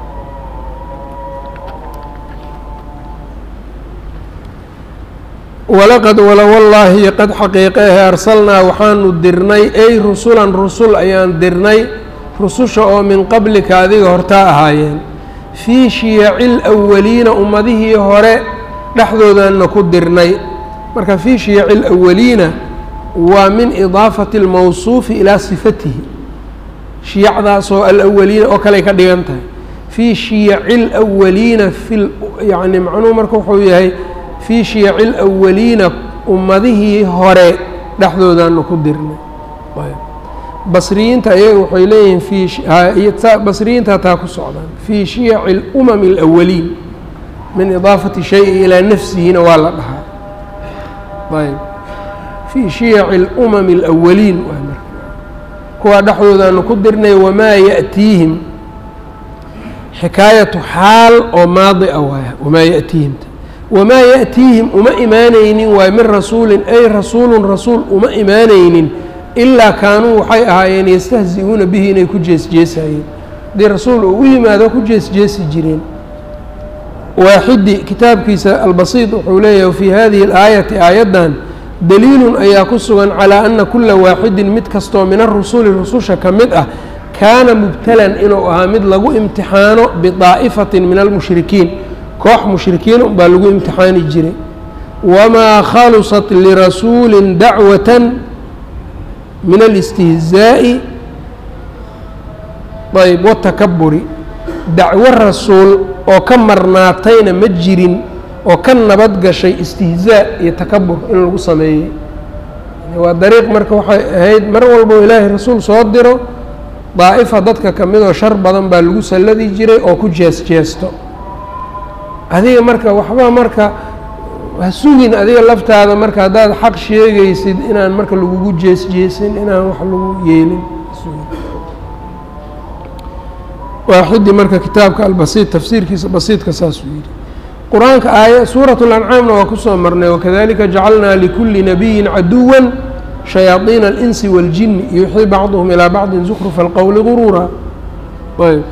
walaqad walawallaahi qad xaqiiqehe arsalnaa waxaanu dirnay ay rusulan rusul ayaan dirnay rususha oo min qablika adiga hortaa ahaayeen fii shiyaci lwaliina ummadihii hore dhexdoodaana ku dirnay marka fii shiyaci lwaliina waa min idaafati اlmawsuufi ilaa sifatihi shiyacdaasoo alawaliina oo kaley ka dhigan tahay fii shiyaci اlwaliina fi yani macnuhu marka wuxuu yahay fii shiyaci اlawaliina ummadihii hore dhexdoodaanu ku dirnay basriyiinta ayaga waxay leeyihiin fii basriyiinta taa ku socdaan fii shiyaci اlumami اlawaliin min idaafati shayi ilaa nafsihina waa la dhahaa ayb fii shiyaci اlumami اlawaliin waa marka kuwaa dhexdoodaanu ku dirnay wamaa yaأtiihim xikaayatu xaal oo maadi a waaya wamaa yaأtiihimta wamaa yaأtiihim uma imaanaynin waay min rasuulin ay rasuulun rasuul uma imaanaynin ilaa kaanuu waxay ahaayeen yastahzi-uuna bihi inay ku jeesjeesayeen haddii rasuul uu u yimaado ku jeesjeesi jireen waaxidi kitaabkiisa albasiid wuxuu leeyahay fii hadihi اlaayati aayaddan daliilun ayaa ku sugan calaa ana kula waaxidin mid kastoo min arusuli rususha ka mid ah kaana mubtalan inuu ahaa mid lagu imtixaano bidaa'ifatin min almushrikiin koox mushrikiin unbaa lagu imtixaani jiray wamaa khalusat lirasuulin dacwatan min alistihzaa'i ayb watakaburi dacwo rasuul oo ka marnaatayna ma jirin oo ka nabad gashay istihzaa iyo takabur in lagu sameeyey waa dariiq marka waxay ahayd mar walbo ilaahay rasuul soo diro daa'ifa dadka ka midoo shar badan baa lagu salladi jiray oo ku jees jeesto adiga marka waxba marka ha sugin adiga laftaada marka haddaad xaq sheegaysid inaan marka lagugu jees jeesin inaan wax lagu yeelin waaxidii marka kitaabka albasiid tafsiirkiisa basiidka saasuu yidhi qur-aanka aaya suurat اlancaamna waa kusoo marnay wakadalika jacalnaa likuli nabiyin caduwa shayaaiina اlinsi waاljini yuuxii bacduhum ilaa bacdi zukrufa اlqowli guruura ayb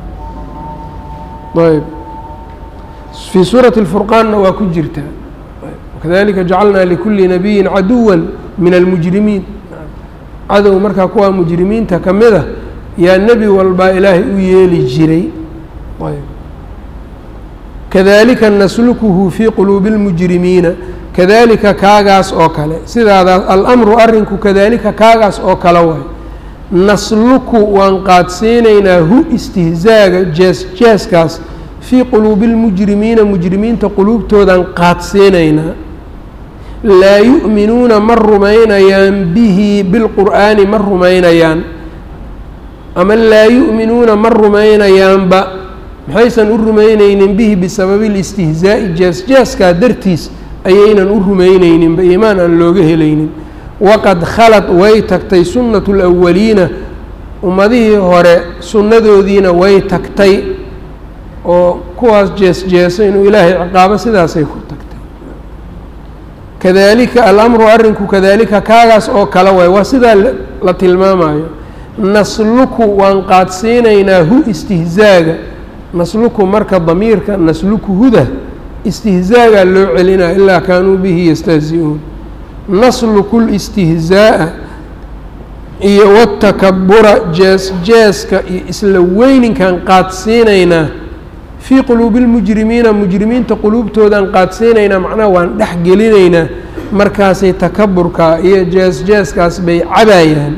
ayb fii suurati اlfurqaanna waa ku jirtaa wakadalika jacalnaa likuli nabiyin caduwa min almujrimiin cadow markaa kuwaa mujrimiinta ka mid a yaa nebi walbaa ilaahay u yeeli jiray ayb kadalika naslukuhu fii quluubi اlmujrimiina kadalika kaagaas oo kale sidaadaas alamru arrinku kadalika kaagaas oo kale waay nasluku waan qaadsiinaynaa hu istihzaaga jees jeeskaas fii quluubi اlmujrimiina mujrimiinta quluubtoodaan qaadsiinaynaa laa yu'minuuna ma rumaynayaan bihi bilqur'aani ma rumaynayaan ama laa yu'minuuna ma rumaynayaanba maxaysan u rumaynaynin bihi bisababi listihzaa'i jees-jeeskaa dartiis ayaynan u rumaynayninba iimaan aan looga helaynin waqad khalad way tagtay sunnatu lawaliina ummadihii hore sunnadoodiina way tagtay oo kuwaas jees-jeesa inuu ilaahay ciqaabo sidaasay ku tagtay kadalika alamru arrinku kadalika kaagaas oo kale waay waa sidaa la tilmaamayo nasluku waan qaadsiinaynaa hu istihzaaga nasluku marka damiirka nasluku huda istihzaagaa loo celinaya ilaa kaanuu bihi yastahzi-uun nasluku listihzaa'a iyo watakabura jees jeeska iyo isla weyninkan qaadsiinaynaa fii quluubi اlmujrimiina mujrimiinta quluubtoodaan qaadsiinaynaa macnaha waan dhex gelinaynaa markaasay takaburkaa iyo jees jeeskaas bay cabayaan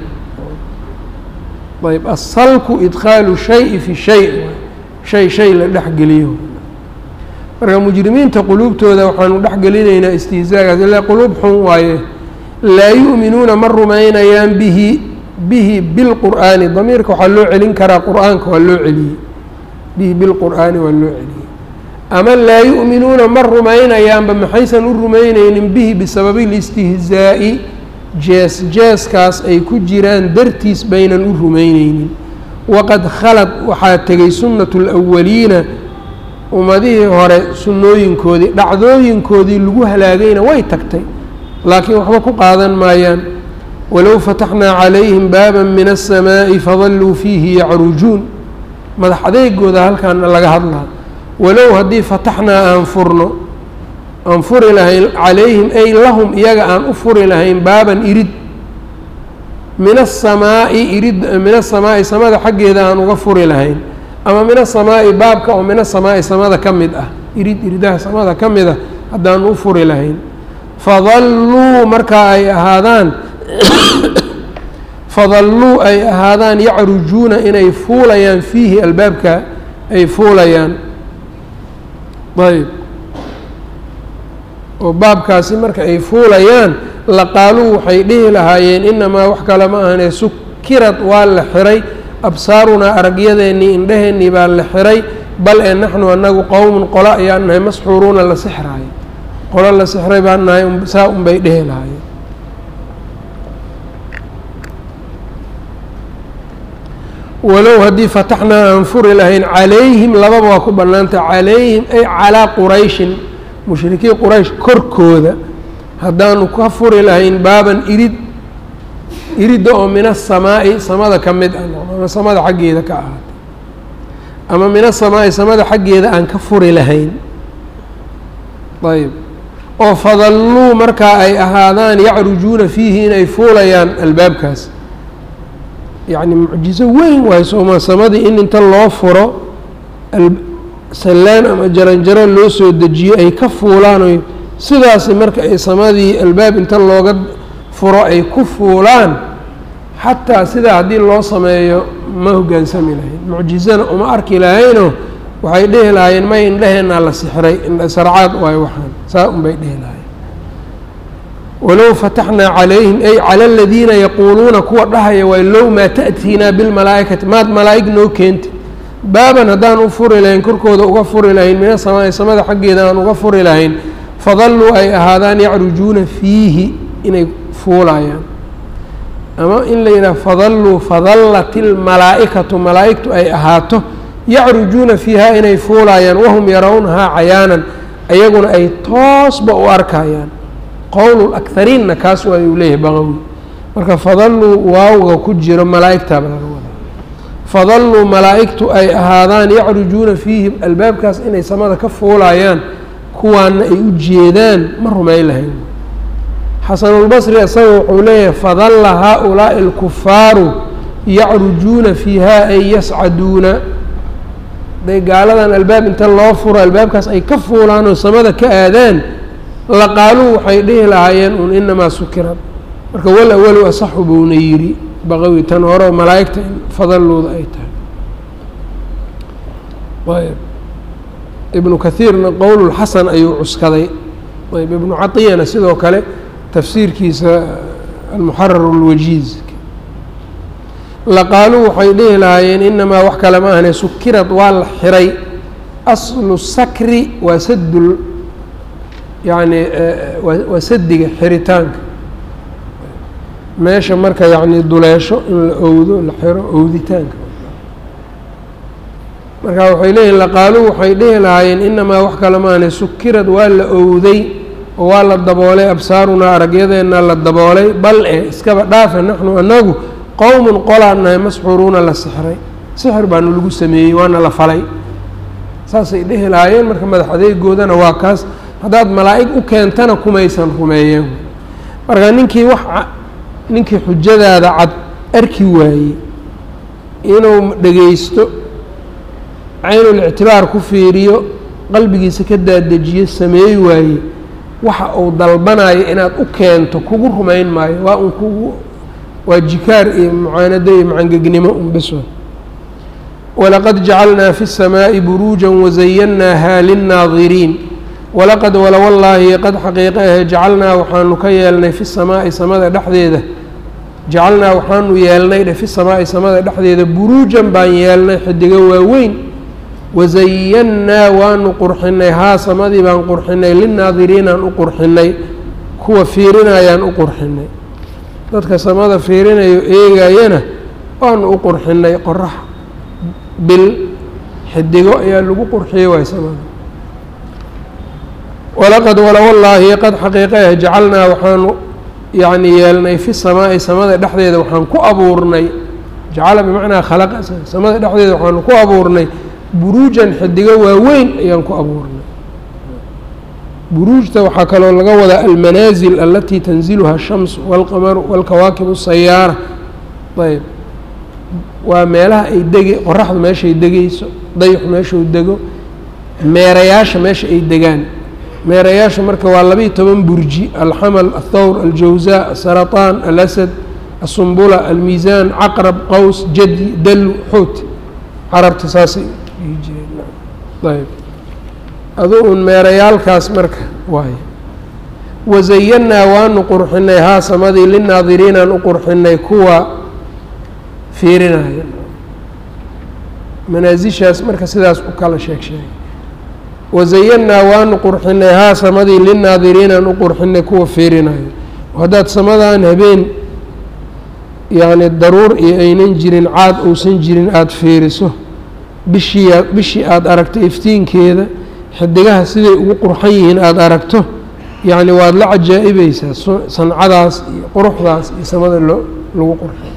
ayb asalku idkhaalu shayi fi shay shay shay la dhexgeliyo marka mujrimiinta quluubtooda waxaanu dhexgelinaynaa istihzaagaas ilaa quluub xun waaye laa yu'minuuna ma rumaynayaan bihi bihi bilqur'aani damiirka waxaa loo celin karaa qur'aanka waa loo celiyey bihi bilqur'aani waa loo celiyey ama laa yu'minuuna ma rumaynayaanba maxaysan u rumaynaynin bihi bisababi listihzaa'i jees jeeskaas ay ku jiraan dartiis baynan u rumayneynin waqad khalad waxaa tegay sunnatu اlawaliina ummadihii hore sunnooyinkoodii dhacdooyinkoodii lagu halaagayna way tagtay laakiin waxba ku qaadan maayaan walow fataxnaa calayhim baaban min aلsamaaءi fadalluu fiihi yacrujuun madax adeegooda halkaana laga hadlaa walow haddii fataxnaa aan furno aan furi lahayn calayhim ay lahum iyaga aan u furi lahayn baaban irid min asamaa'i irid min asamaa'i samada xaggeeda aan uga furi lahayn ama min asamaa'i baabka oo min asamaa'i samada ka mid ah irid iridaha samada ka mid ah haddaan u furi lahayn fadalluu markaa ay ahaadaan fadalluu ay ahaadaan yacrujuuna inay fuulayaan fiihi albaabka ay fuulayaan ayb oo baabkaasi marka ay fuulayaan laqaaluu waxay dhihi lahaayeen inamaa wax kale ma ahane sukirad waa la xiray absaarunaa aragyadeennii indheheennii baa la xiray bal ee naxnu annagu qowmun qolo ayaan nahay masxuuruuna la sixraayo qolo la sixray baan nahay saa unbay dhihi lahaayeen walow haddii fataxnaa aan furi lahayn calayhim lababa waa ku bannaantah calayhim ay calaa qurayshin mushrikiin quraysh korkooda haddaanu ka furi lahayn baaban irid iridda oo min asamaa'i samada ka mid ah ama samada xaggeeda ka ahaatay ama min asamaa'i samada xaggeeda aan ka furi lahayn ayb oo fadalluu markaa ay ahaadaan yacrujuuna fiihi inay fuulayaan albaabkaas yacni mucjizo weyn waayo sooma samadii in inta loo furo sallaan ama jaranjaro loo soo dejiyo ay ka fuulaan oy sidaasi marka ay samadii albaab inta looga furo ay ku fuulaan xataa sidaa haddii loo sameeyo ma hoggaansami lahayn mucjizana uma arki lahaynoo waxay dhihi lahaayeen may indheheennaa la sixray indhasarcaad waayo waxaan saa unbay dhihi lahayen walow fataxnaa calayhim ay cala aladiina yaquuluuna kuwa dhahaya waay low maa ta'tiinaa bilmalaa'ikati maad malaa'ig noo keentid baaban haddaan u furi lahayn korkooda uga furi lahayn mina samaa'i samada xaggeeda aan uga furi lahayn fadalluu ay ahaadaan yacrujuuna fiihi inay fuulayaan ama in la yidhaha fadalluu fadallat ilmalaa'ikatu malaa'igtu ay ahaato yacrujuuna fiihaa inay fuulayaan wahum yarawnahaa cayaanan ayaguna ay toosba u arkayaan qowl akhariinna kaas waa uu leeyahay baqawi marka fadalluu waawga ku jiro malaa'igtaaba laga wadaa fadalluu malaa'igtu ay ahaadaan yacrujuuna fiihi albaabkaas inay samada ka fuulayaan kuwaana ay u jeedaan ma rumayn lahayn xasanulbasri isaga wuxuu leeyahay fadalla haa-ulaa'i alkufaaru yacrujuuna fiiha ay yascaduuna haday gaaladan albaab inta loo furo albaabkaas ay ka fuulaan oo samada ka aadaan laqaaluu waxay dhihi lahaayeen un inamaa sukirad marka wal awalu asaxu buuna yidhi baqawi tan hore malaa'igta in fadallooda ay tahay ayb ibnu kahiirna qowlulxasan ayuu cuskaday ayb ibnu caطiyana sidoo kale tafsiirkiisa almuxarar اlwajiiz laqaaluu waxay dhihi lahaayeen inamaa wax kale ma ahne sukirad waa la xiray aslu sakri waa sadul yacni waa sadiga xiritaanka meesha marka yacni duleesho in la owdo la xiro owditaanka marka waxay leeyihin laqaaluu waxay dhihi lahaayeen inamaa wax kale maahne sukirad waa la owday oo waa la daboolay absaarunaa aragyadeenna la daboolay bal e iskaba dhaafa naxnu anagu qowmun qolaan nahay masxuuruuna la sixray sixir baanu lagu sameeyey waana la falay saasay dhihi lahaayeen marka madax adeegoodana waa kaas haddaad malaa'ig u keentana kumaysan rumeeyeen marka ninkii wax ninkii xujadaada cad arki waayey inuu dhegaysto caynul ictibaar ku fiiriyo qalbigiisa ka daadejiyo sameey waaye waxa uu dalbanayo inaad u keento kugu rumayn maayo waa un kugu waa jikaar iyo mucaanado iyo macangegnimo un biswa walaqad jacalnaa fi الsamaaءi buruuja wazayannaaha linnaadiriin walaqad wala wallaahi qad xaqiiqa ahe jacalnaa waxaanu ka yeelnay fi samaa'i samada dhexdeeda jacalnaa waxaanu yeelnay dhe fi samaa'i samada dhexdeeda buruujan baan yeelnay xidigo waaweyn wazayannaa waanu qurxinay haa samadii baan qurxinay linnaadiriinaan u qurxinay kuwa fiirinayaan u qurxinay dadka samada fiirinayo eegayana waanu u qurxinay qorax bil xidigo ayaa lagu qurxiyey waay samada walaqad wala wallaahi qad xaqiiqaah jacalnaa waxaanu yacni yeelnay fi samaa'i samada dhexdeeda waxaan ku abuurnay jacala bimacnaa khalaqa samada dhexdeeda waxaanu ku abuurnay buruujan xidigo waaweyn ayaan ku abuurnay buruujta waxaa kaloo laga wadaa almanaasil alatii tanziluha ashamsu walqamaru walkawaakibu sayaara ayb waa meelaha ay dege qoraxdu meeshaay degeyso dayixu meeshuu dego meerayaasha meesha ay degaan meerayaasha marka waa labiiyo toban burji alxamal athawr aljawza asaraطaan alasad asumbula almiisaan caqrab qaws jadi dalu xoot carabta saasay dhihi jireen ayb adu un meerayaalkaas marka waay wazayannaa waanu qurxinay haa samadii linaadiriinaan u qurxinay kuwa fiirinaya manaasishaas marka sidaas u kala sheeg sheegay wazayannaa waanu qurxinay haa samadii linaadiriinaan u qurxinay kuwa fiirinayo haddaad samadan habeen yacni daruur iyo aynan jirin caad uusan jirin aada fiiriso bishii bishii aada aragto iftiinkeeda xidigaha siday ugu qurxan yihiin aada aragto yacni waad la cajaa-ibaysaa sancadaas iyo quruxdaas iyo samada loo lagu qurxay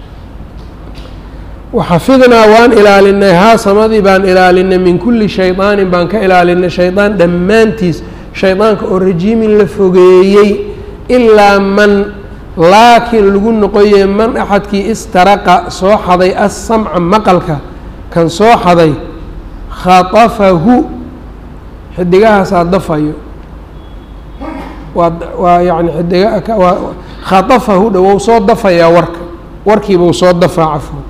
waxafidnaa waan ilaalinay haa samadii baan ilaalinay min kulli shaydaanin baan ka ilaalinay shaydaan dhammaantiis shaydaanka oo rajiimin la fogeeyey ilaa man laakiin lagu noqoye man axadkii istaraqa soo xaday assamca maqalka kan soo xaday khatafahu xidigahaasaa dafayo waa waa yani xidiga waa khatafahu dha wou soo dafayaa warka warkiibau soo dafaa cafwan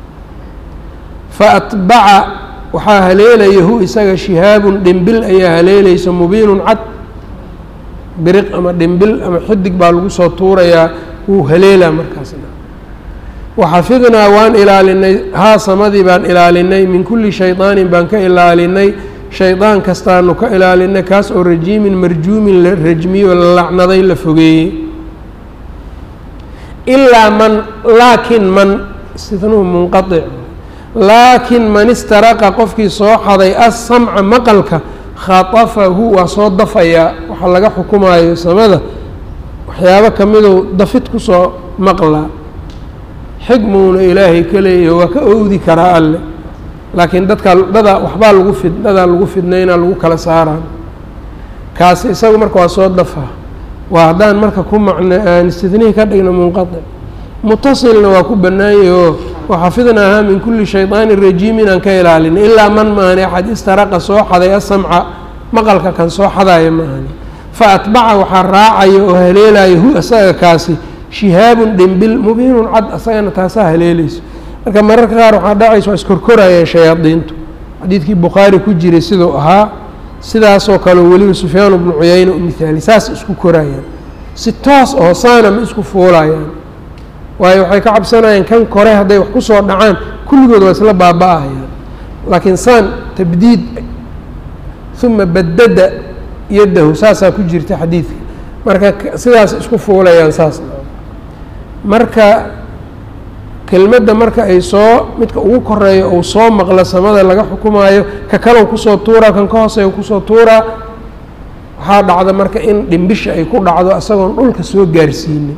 fa atbaca waxaa haleelaya hu isaga shihaabun dhimbil ayaa haleelaysa mubiinun cad biriq ama dhimbil ama xidig baa lagu soo tuurayaa wuu haleelaa markaasna waxafidnaa waan ilaalinay haa samadii baan ilaalinay min kulli shaydaanin baan ka ilaalinay shaydaan kastaanu ka ilaalinay kaas oo rajiimin marjuumin la rajmiyo la lacnaday la fogeeyey ilaa man laakin man istidnuhu munqaic laakin man istaraqa qofkii soo xaday assamca maqalka khatafahu waa soo dafayaa waxaa laga xukumaayo samada waxyaabo kamidou dafid kusoo maqlaa xigmuuna ilaahay ka leeyaho waa ka owdi karaa alle laakiin dadka dadaa waxbaa lagu fid dadaa lagu fidnaynaa lagu kala saaraan kaasi isagu marka waa soo dafaa waa haddaan marka ku macno aan istidnihi ka dhigno munqaic mutasilna waa ku bannaanyah oo waxafidnaahaa min kulli shaydaanin rajiim inaan ka ilaalinay ilaa man maahani axad istaraqa soo xaday asamca maqalka kan soo xadaya maahani fa atbaca waxaa raacaya oo haleelaya hu isaga kaasi shihaabun dhimbil mubiinun cad asagana taasaa haleelayso marka mararka qaar waxaa dhacaysa waa iskorkorayeen shayaadiintu xadiidkii bukhaari ku jiray siduu ahaa sidaasoo kale weliba sufyaan bnu cuyayna u mihaali saas isku korayaan si toos oo saana ma isku fuulayaan waayo waxay ka cabsanayaan kan kore hadday wax ku soo dhacaan kulligood waa isla baaba-ayaan laakiin saan tabdiid uma badada yaddahu saasaa ku jirta xadiidka marka sidaas isku fuulayaan saas marka kelmadda marka ay soo midka ugu koreeyo uu soo maqlo samada laga xukumaayo ka kalow kusoo tuuraa kan ka hooseeya kusoo tuuraa waxaa dhacda marka in dhimbisha ay ku dhacdo isagoon dhulka soo gaarsiinin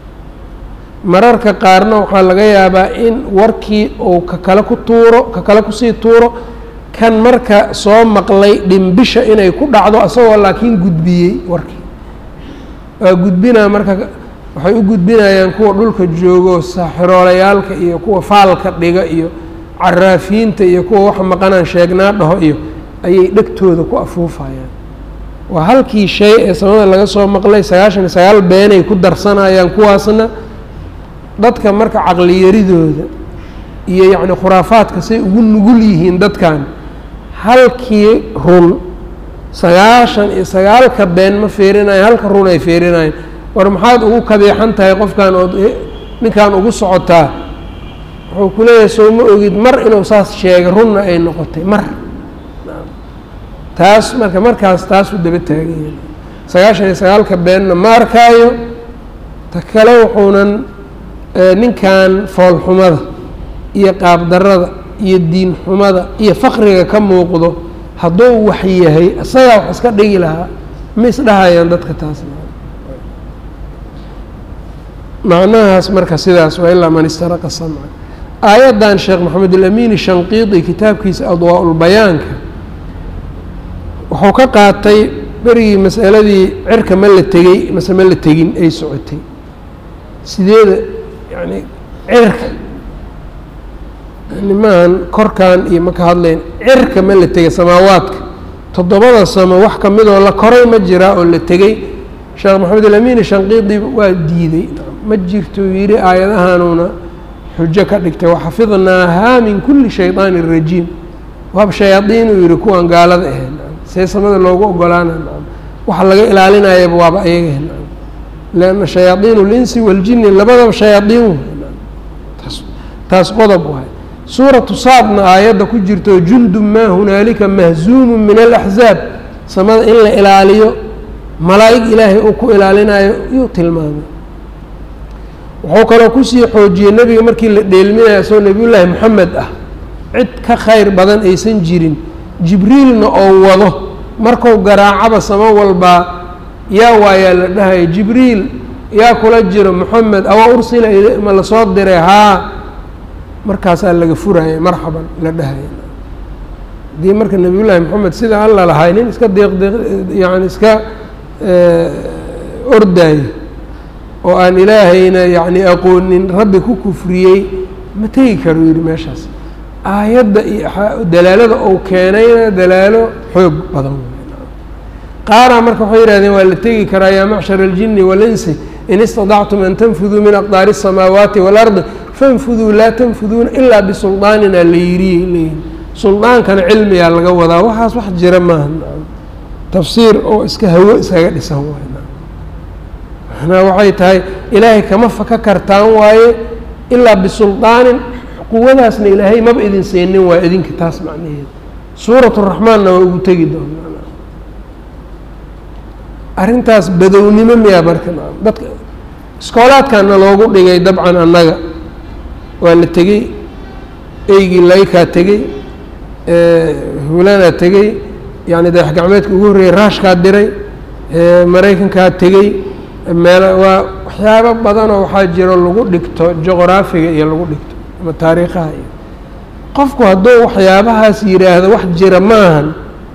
mararka qaarna waxaa laga yaabaa in warkii uu ka kale ku tuuro ka kale kusii tuuro kan marka soo maqlay dhimbisha inay ku dhacdo isagoo laakiin gudbiyey warkii waa gudbinaa marka waxay u gudbinayaan kuwa dhulka joogo saaxiroolayaalka iyo kuwa faalka dhiga iyo caraafiinta iyo kuwa wax maqanaan sheegnaa dhaho iyo ayay dhegtooda ku afuufayaan waa halkii shay ee samada laga soo maqlay sagaashan iyo sagaal beenay ku darsanayaan kuwaasna dadka marka caqliyaridooda iyo yacni khuraafaadka say ugu nugul yihiin dadkan halkii run sagaashan iyo sagaalka been ma fiirinayan halka run ay fiirinayaan war maxaad ugu kabeexan tahay qofkan ood ninkan ugu socotaa wuxuu ku leeyahay soo ma ogid mar inuu saas sheegay runna ay noqotay mar taas marka markaas taasuu daba taaganya sagaashan iyo sagaalka beenna ma arkaayo ta kale wuxuunan ninkan foolxumada iyo qaabdarada iyo diin xumada iyo faqriga ka muuqdo hadduu wax yahay isagaa wax iska dhigi lahaa ma isdhahayaan dadka taas macnahaas marka sidaas waa ilaa man istaraqa samca aayaddan sheekh maxamed alamiini shanqiidi kitaabkiisa adwaa-ulbayaanka wuxuu ka qaatay berigii masaladii cirka ma la tegey mase ma la tegin ay socotay sideeda yani cirka nimahan korkan iyo ma ka hadlayn cirka ma la tegay samaawaadka toddobada samo wax ka midoo la koray ma jiraa oo la tegey sheekh maxamed alamiini shanqiidi waa diiday ma jirto yidhi aayadahanuuna xujo ka dhigtay waxafidnaahaa min kulli shayطaani rajiim waaba shayaadiinuu yihi kuwan gaalada ahayd see samada loogu ogolaana waxa laga ilaalinayaba waaba ayaga lanna shayaadiin اlinsi waاljini labadaba shayaadiin taas taas qodob waay suuratu saadna aayadda ku jirto jundu maa hunaalika mahzuumu min alaxzaab samada in la ilaaliyo malaa'ig ilaahay uu ku ilaalinayo yuu tilmaamay wuxuu kaloo kusii xoojiyey nebiga markii la dheelminayo isagoo nebiyullaahi moxamed ah cid ka khayr badan aysan jirin jibriilna oo wado marku garaacaba samo walbaa yaa waayaa la dhahaya jibriil yaa kula jiro moxamed awa ursila ma lasoo diray haa markaasaa laga furaya marxaban la dhahaya haddii marka nebiyullaahi moxamed sida alla lahay nin iska deeqdeeq yani iska ordaayo oo aan ilaahayna yacni aqoonin rabbi ku kufriyey ma tegi karo yidhi meeshaas aayadda iyo dalaalada uu keenayna dalaalo xoog badan qaaraa marka waxay yihahdeen waa la tegi karaa yaa macshara aljini walinsi in istadactum an tanfuduu min aqdaari الsamaawaati waalardi fanfuduu laa tanfuduuna ilaa bisuldaanina la yiriy leeyihin suldaankana cilmigaa laga wadaa waxaas wax jira maaha tafsiir oo iska hawo iskaga dhisan waay manaa waxay tahay ilaahay kama faka kartaan waaye ilaa bisuldaanin quwadaasna ilaahay maba idin siinin waa idinka taas macnaheeda suurat raxmaanna waa ugu tegi doonaa arrintaas badownimo miyaa marka dadka iskoolaadkana loogu dhigay dabcan annaga waa la tegey eygii laykaa tegey hulanaa tegey yani dayax gacmeedka ugu horreeyey raashkaa diray maraykankaa tegey meel waa waxyaabo badanoo waxaa jiro lagu dhigto juqraafiga iyo lagu dhigto ama taariikhaha iyo qofku hadduu waxyaabahaas yidhaahdo wax jira maahan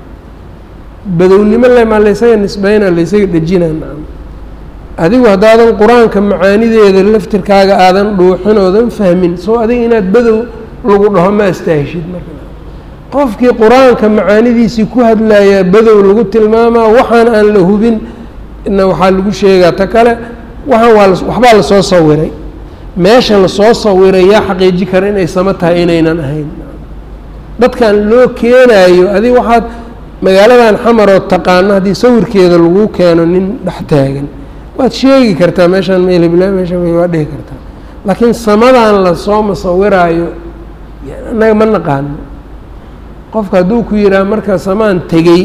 badownimo lemaa laysaga nisbeyna laysaga dhejina nacam adigu haddaadan qur-aanka macaanideeda laftirkaaga aadan dhuuxin oodan fahmin soo adiga inaad badow lagu dhaho ma astaahishid marka qofkii qur-aanka macaanidiisii ku hadlayaa badow lagu tilmaamaa waxaan aan la hubin na waxaa lagu sheegaa ta kale waxaan waa waxbaa lasoo sawiray meesha lasoo sawiray yaa xaqiiji kara inay samo tahay inaynan ahayn dadkan loo keenaayo adig waxaad magaaladan xamaroo taqaano haddii sawirkeeda lagu keeno nin dhex taagan waad sheegi kartaa meeshaan melbla meeshaan waa dhihi kartaa laakiin samadan lasoo masawiraayo annaga ma naqaano qofka hadduu ku yidhaha marka samaan tegey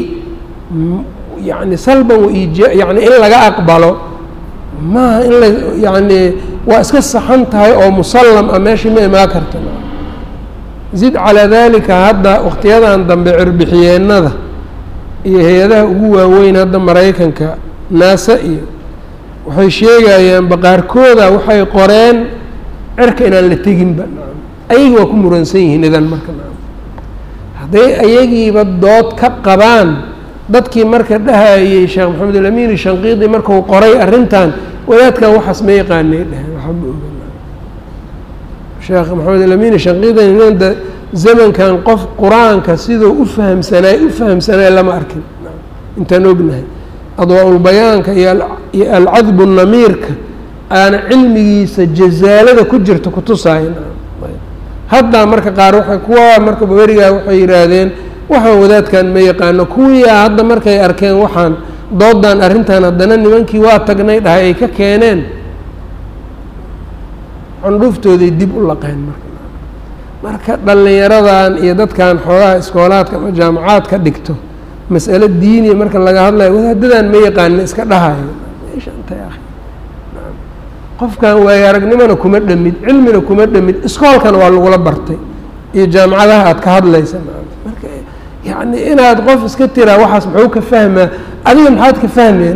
yani salban waija yani in laga aqbalo maaha in la yani waa iska saxan tahay oo musallam ah meeshii ma imaa karta zid calaa dalika hadda wakhtiyadan dambe cirbixiyeennada iyo hay-adaha ugu waaweyn hadda maraykanka naasa iyo waxay sheegayaan baqaarkooda waxay qoreen cirka inaan la teginba ayagi waa ku muransan yihiin idan marka hadday ayagiiba dood ka qabaan dadkii marka dhahayey sheekh maxamed alamiini shanqiidi marku qoray arrintan wadaadkan waxaas ma yaqaanay dheheen waxaa ma oga sheekh maxamed alamiini shanqiidi nda zamankan qof qur-aanka siduu u fahamsanaay u fahamsanaay lama arkin intaan ognahay adwaa-ulbayaanka iyo iyo alcadbu namiirka aana cilmigiisa jazaalada ku jirta kutusaayan haddaa marka qaar waa kuwa marka berigaa waxay yidhaahdeen waxaan wadaadkan ma yaqaano kuwiiaa hadda markay arkeen waxaan doodan arrintan haddana nimankii waa tagnay dhahay ay ka keeneen candhuuftooday dib u laqeen marka marka dhallinyaradan iyo dadkan xoogaha iskoolaadka ama jaamacaadka dhigto mas'alo diiniya marka laga hadlayo wadaadadan ma yaqaana iska dhahayo qofkan waayo aragnimona kuma dhamid cilmina kuma dhamid iskoolkana waa lagula bartay iyo jaamacadaha aada ka hadlaysa marka yacni inaad qof iska tiraa waxaas muxuu ka fahmaa adiga maxaad ka fahmeen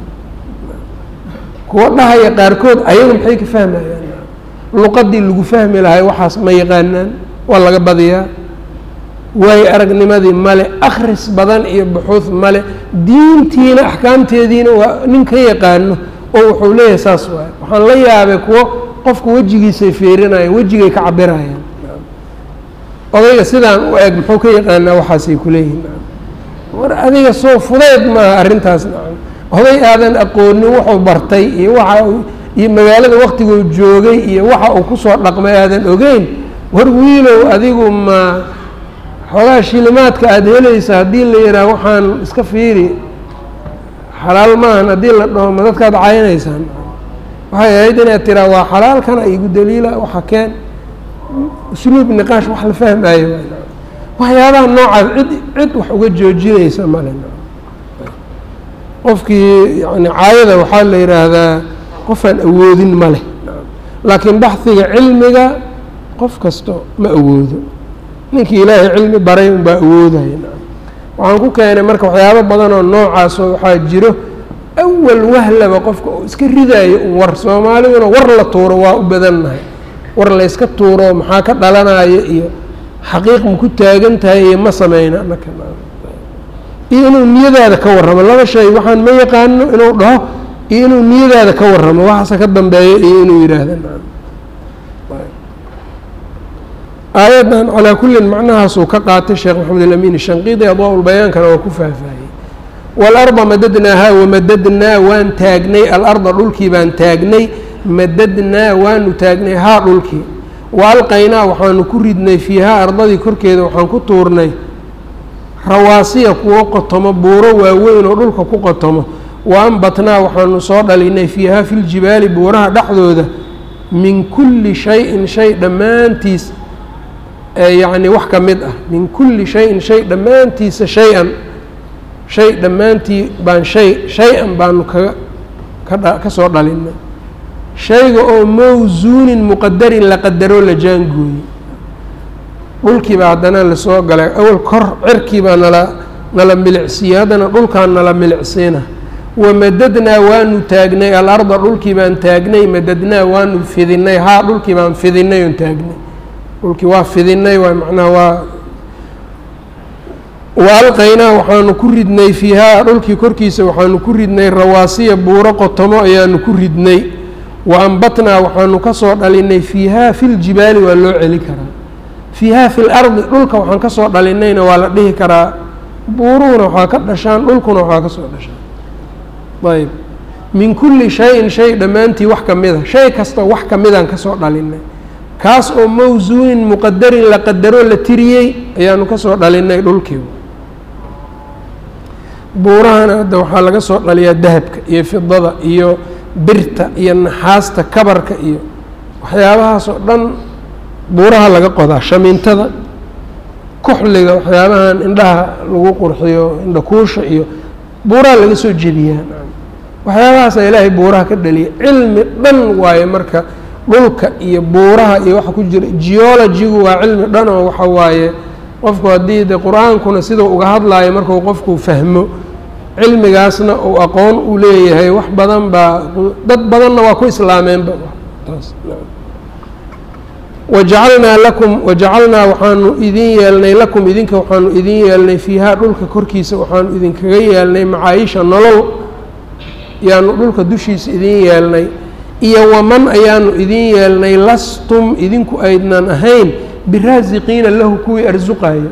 kuwa dhahaya qaarkood ayaga maxay ka fahmayaan luqadii lagu fahmi lahay waxaas ma yaqaanaan waa laga badiyaa waayo aragnimadii male akhris badan iyo buxuud male diintiina axkaamteediina waa nin ka yaqaano oo wuxuu leeyahay saas waay waxaan la yaabay kuwo qofka wejigiisay fiirinayaan wejigay ka cabirayaan odayga sidaan u eg muxuu ka yaqaanaa waxaasay kuleeyihin war adiga soo fudeyd maaha arrintaas oday aadan aqoonin wuxuu bartay iyo waxa iyo magaalada waktiguu joogay iyo waxa uu kusoo dhaqmay aadan ogeyn war wiilow adigu ma xoogaa shilimaadka aada helaysa haddii la yidhaah waxaan iska fiiri xalaal maahan haddii la dhaho ma dadkaad caynaysaan waxay ahayd inaad tiraa waa xalaalkana igu daliila waxa keen usluub niqaash wax la fahmaayo waxyaabaha noocaas cid cid wax uga joojinaysa male qofkii yani caayada waxaa la yidhaahdaa qofaan awoodin ma leh laakiin baxiga cilmiga qof kasto ma awoodo ninkii ilaahay cilmi baray unbaa awoodaya waxaan ku keenay marka waxyaabo badan oo noocaasoo waxaa jiro awal wahlaba qofka oo iska ridaayo un war soomaaliduna war la tuuro waa u badannahay war layska tuuro maxaa ka dhalanaya iyo xaqiiq ma ku taagan tahay iyo ma sameyna naka iyo inuu niyadaada ka warramo laba shay waxaan ma yaqaano inuu dhaho iyo inuu niyadaada ka warramo waxaase ka dambeeyo iyo inuu yidhaahda aayaddan calaa kullin macnahaasuu ka qaatay sheekh maxamed alamin shanqiidi adwaa-ulbayaankana waa ku faahfaahiyey waalarda madadnaahaa wamadadnaa waan taagnay alarda dhulkii baan taagnay madadnaa waanu taagnay haa dhulkii wa alqaynaa waxaanu ku ridnay fiihaa ardadii korkeeda waxaan ku tuurnay rawaasiya kuwo qotomo buuro waaweyn oo dhulka ku qotomo wa ambatnaa waxaanu soo dhalinay fiihaa filjibaali buuraha dhexdooda min kulli shay-in shay dhammaantiis yacni wax ka mid ah min kulli shayin shay dhammaantiisa shay-an shay dhammaantii baan shay shay-an baanu kaga kadha ka soo dhalinay shayga oo mawsuunin muqadarin la qadaroo la jaangooyey dhulkiibaa haddana lasoo galay awal kor cirkiibaa nala nala milicsiiyey haddana dhulkaan nala milicsiina wamadadnaa waanu taagnay alarda dhulkii baan taagnay madadnaa waanu fidinay haa dhulkii baan fidinay oon taagnay dhulkii waa fidinay waa macnaha waa wa alqaynaa waxaanu ku ridnay fiihaa dhulkii korkiisa waxaanu ku ridnay rawaasiya buuro qotomo ayaanu ku ridnay wa ambatnaa waxaanu ka soo dhalinay fiihaa filjibaali waa loo celi karaa fiihaa fi lardi dhulka waxaan ka soo dhalinayna waa la dhihi karaa buuruhuna waxaa ka dhashaan dhulkuna waxaa ka soo dhashaan ayb min kulli shay-in shay dhammaantii wax ka mida shay kasta wax ka midaan ka soo dhalinay kaas oo mawsuunin muqadarin la qadaroo la tiriyey ayaanu ka soo dhalinay dhulkii buurahana hadda waxaa laga soo dhaliyaa dahabka iyo fidada iyo birta iyo naxaasta kabarka iyo waxyaabahaas oo dhan buuraha laga qodaa shamiintada kuxliga waxyaabahan indhaha lagu qurxiyo indhakuusha iyo buuraha laga soo jebiyaa waxyaabahaasa ilaahay buuraha ka dhaliya cilmi dhan waaye marka dhulka iyo buuraha iyo waxa ku jira geologigu waa cilmi dhan oo waxa waaye qofku haddii de qur-aankuna sidau uga hadlaayo markuu qofku fahmo cilmigaasna uu aqoon u leeyahay wax badan baa dad badanna waa ku islaameenba taas wajacalnaa lakum wajacalnaa waxaanu idin yeelnay lakum idinka waxaanu idin yeelnay fiihaa dhulka korkiisa waxaanu idinkaga yeelnay macaayisha nolol yaanu dhulka dushiisa idin yeelnay iyo waman ayaanu idin yeelnay lastum idinku aydnan ahayn biraasiqiina lahu kuwii arsuqayo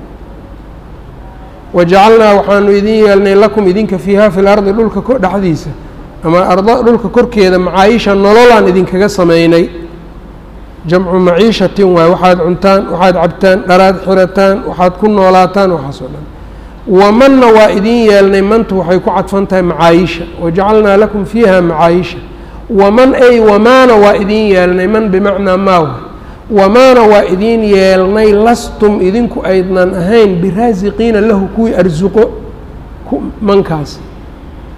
wajacalnaa waxaanu idin yeelnay lakum idinka fiihaa fi lardi dhulka dhexdiisa ama arda dhulka korkeeda macaayisha nololaan idinkaga sameynay jamcu maciishatin waay waxaad cuntaan waxaad cabtaan dharaad xirataan waxaad ku noolaataan waxaas oo dhan wamanna waa idin yeelnay mantu waxay ku cadfan tahay macaayisha wajacalnaa lakum fiiha macaayisha waman ay wamaana waa idin yeelnay man bimacnaa maawa wamaana waa idin yeelnay lastum idinku aydnan ahayn biraasiqiina lahu kuwii arsuqo mankaas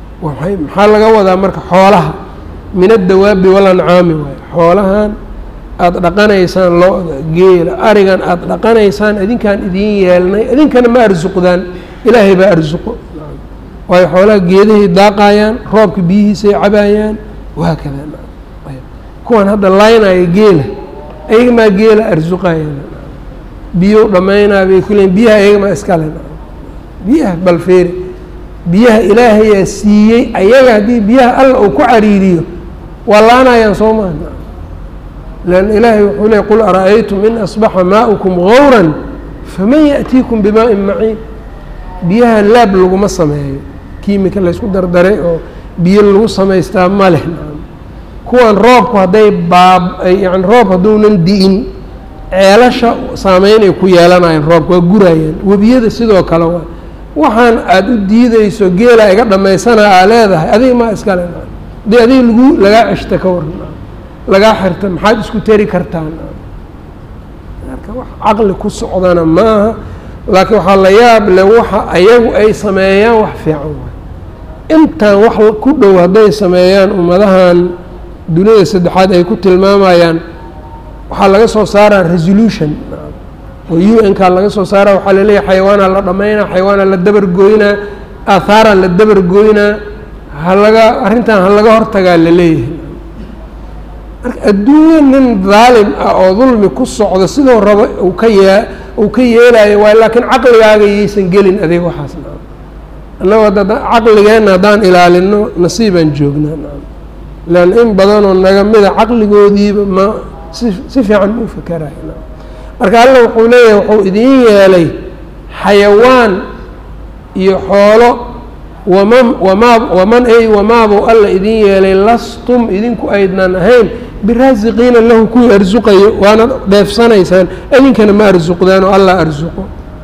maxaa laga wadaa marka xoolaha min addawaabi walancaami waay xoolahan aada dhaqanaysaan lo-da geela arigan aada dhaqanaysaan idinkaan idiin yeelnay idinkana ma arsuqdaan ilaahay baa arsuqo waayo xoolaha geedahay daaqayaan roobka biyihiisay cabaayaan wahaakada kuwan hadda laynaya geela ayaga maa geela arsuqayan biyo dhammaynaa bay ku leeyiin biyaha ayaga maa iskale biyaha balfeeri biyaha ilaahayaa siiyey ayaga haddii biyaha alla uu ku cariiriyo waa laanayaan soo maa lan ilaahay wuxuu leey qul ara-aytum in asbaxa maa'ukum gawran faman yaأtiikum bimaa'in maciin biyaha laab laguma sameeyo kiimika laysku dardaray oo biyo lagu samaystaa ma leh kuwan roobku hadday baab yani roob hadduunan di'in ceelasha saameyn ay ku yeelanayaan roobka waa gurayaan webiyada sidoo kale waa waxaan aada u diideyso geela iga dhammaysanaa aa leedahay adiga maa iskale haddii adiga lagu lagaa ceshta ka waran lagaa xirta maxaad isku teri kartaan marka wax caqli ku socdana maaha laakiin waxaa la yaab le waxa ayagu ay sameeyaan wax fiican waay intaan wax ku dhow hadday sameeyaan ummadahan duniyada saddexaad ay ku tilmaamayaan waxaa laga soo saaraa resolution oo u n kaa laga soo saara waxaa laleeyahay xayawaanaa la dhammaynaa xayawaanaa la dabargooynaa aahaaraa la dabargooynaa halaga arrintan ha laga hortagaa la leeyahay marka adduunyo nin daalim ah oo dulmi ku socdo sidoo rabo uu ka yee uu ka yeelayo waay laakiin caqligaaga yaysan gelin adeeg waxaas naam annagoo hadda caqligeenna haddaan ilaalino nasiibaan joognaa naam lan in badanoo naga mida caqligoodiiba ma si si fiican ma u fakerayo naam marka alla wuxuu leeyahay wuxuu idiin yeelay xayawaan iyo xoolo waman wamaa waman ay wamaabuu alla idiin yeelay lastum idinku aydnan ahayn biraasiqiina lahu kuwii arsuqayo waana dheefsanaysaan idinkana ma arsuqdaan oo allah arsuqo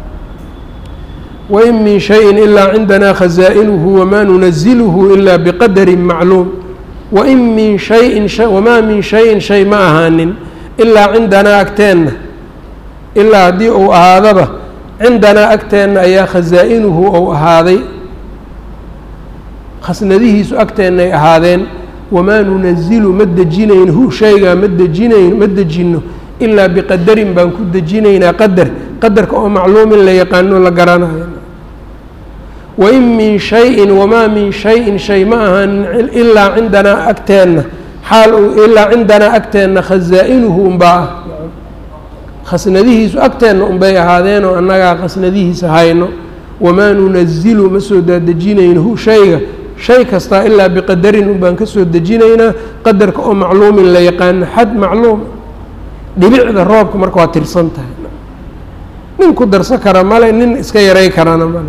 wain min shayin ilaa cindanaa khazaa'inuhu wamaa nunaziluhu ilaa biqadarin macluum wain min shayin wamaa min shayin shay ma ahaanin ilaa cindanaa agteenna ilaa haddii uu ahaadaba cindanaa agteenna ayaa khazaa'inuhu ou ahaaday khasnadihiisu agteennay ahaadeen wamaa nunazilu ma dejinayn hu shaygaa ma dejinayn ma dejinno ilaa biqadarin baan ku dejinaynaa qadar qadarka oo macluumin la yaqaano la garanayo wain min shayin wamaa min shayin shay ma ahaanin ilaa cindanaa agteenna xaal uu ilaa cindanaa agteenna khazaa'inuhu unbaa ah khasnadihiisu agteenna unbay ahaadeen oo annagaa khasnadihiisa hayno wamaa nunazilu ma soo daadejinayno hu shayga shay kastaa ilaa biqadarin un baan ka soo dejinaynaa qadarka oo macluumin la yaqaano xad macluum dhibicda roobka marka waa tirsan tahay nin ku darsan kara male nin iska yaray karana male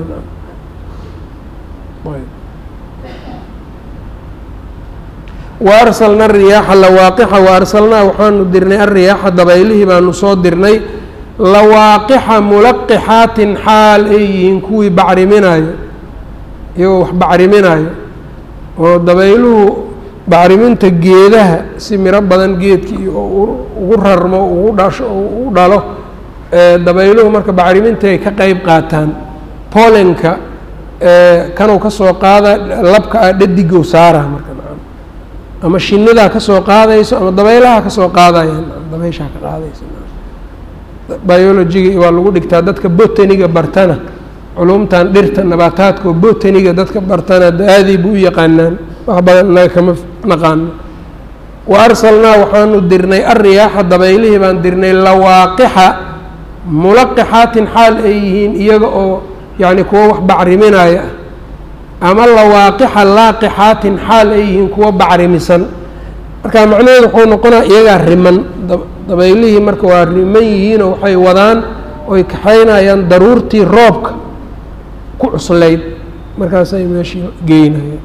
wa arsalna ariyaaxa lawaaqixa wa arsalnaa waxaanu dirnay alriyaaxa dabaylihii baanu soo dirnay lawaaqixa mulaqixaatin xaal ay yihiin kuwii bacriminayo iyagoo wax bacriminayo oo dabayluhu bacriminta geedaha si miro badan geedkii ugu rarmo ugu dhasho ugu dhalo dabayluhu marka bacriminta ay ka qeyb qaataan polenka kanuu ka soo qaada labka ah dhadigow saara marka ama shinidaa ka soo qaadayso ama dabaylaha ka soo qaadayaan dabayshaa ka qaadayso biologiga waa lagu dhigtaa dadka botaniga bartana culumtan dhirta nabaataadka oo botaniga dadka bartana aadii bu u yaqaanaan wax badan inaga kama naqaano wa arsalnaa waxaanu dirnay alriyaaxa dabaylihii baan dirnay lawaaqixa mulaqixaatin xaal ay yihiin iyaga oo yacni kuwo wax bacriminaya ah ama lawaaqixa laaqixaatin xaal ay yihiin kuwo bacrimisan marka macnaheedu wuxuu noqonaya iyagaa riman dabaylihii marka waa riman yihiinoo waxay wadaan oy kaxaynayaan daruurtii roobka ku cuslayd markaasay meeshii geynayeen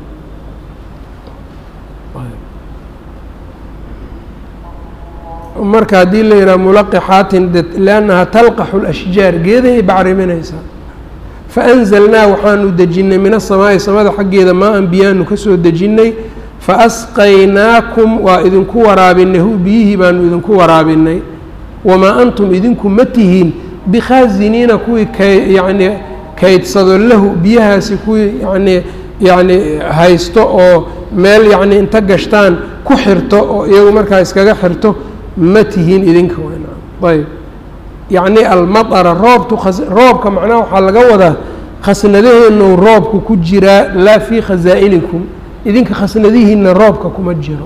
marka haddii la yidhaha mulaqixaatin de liannaha talqaxu lashjaar geedahay bacriminaysaa faanzalnaa waxaanu dejinnay min asamaa'i samada xaggeeda maa an biyaanu ka soo dejinnay faasqaynaakum waa idinku waraabinay hu biyihii baanu idinku waraabinay wamaa antum idinku ma tihiin bikhaasiniina kuwii kay yacnii kaydsado lahu biyahaasi kuwii yacnii yacni haysto oo meel yacni inta gashtaan ku xirto oo iyagu markaa iskaga xirto ma tihiin idinka ayb yacni almaطara roobtu roobka macnaha waxaa laga wadaa khasnadaheenu roobku ku jiraa laa fii khasaa-inikum idinka khasnadihiina roobka kuma jiro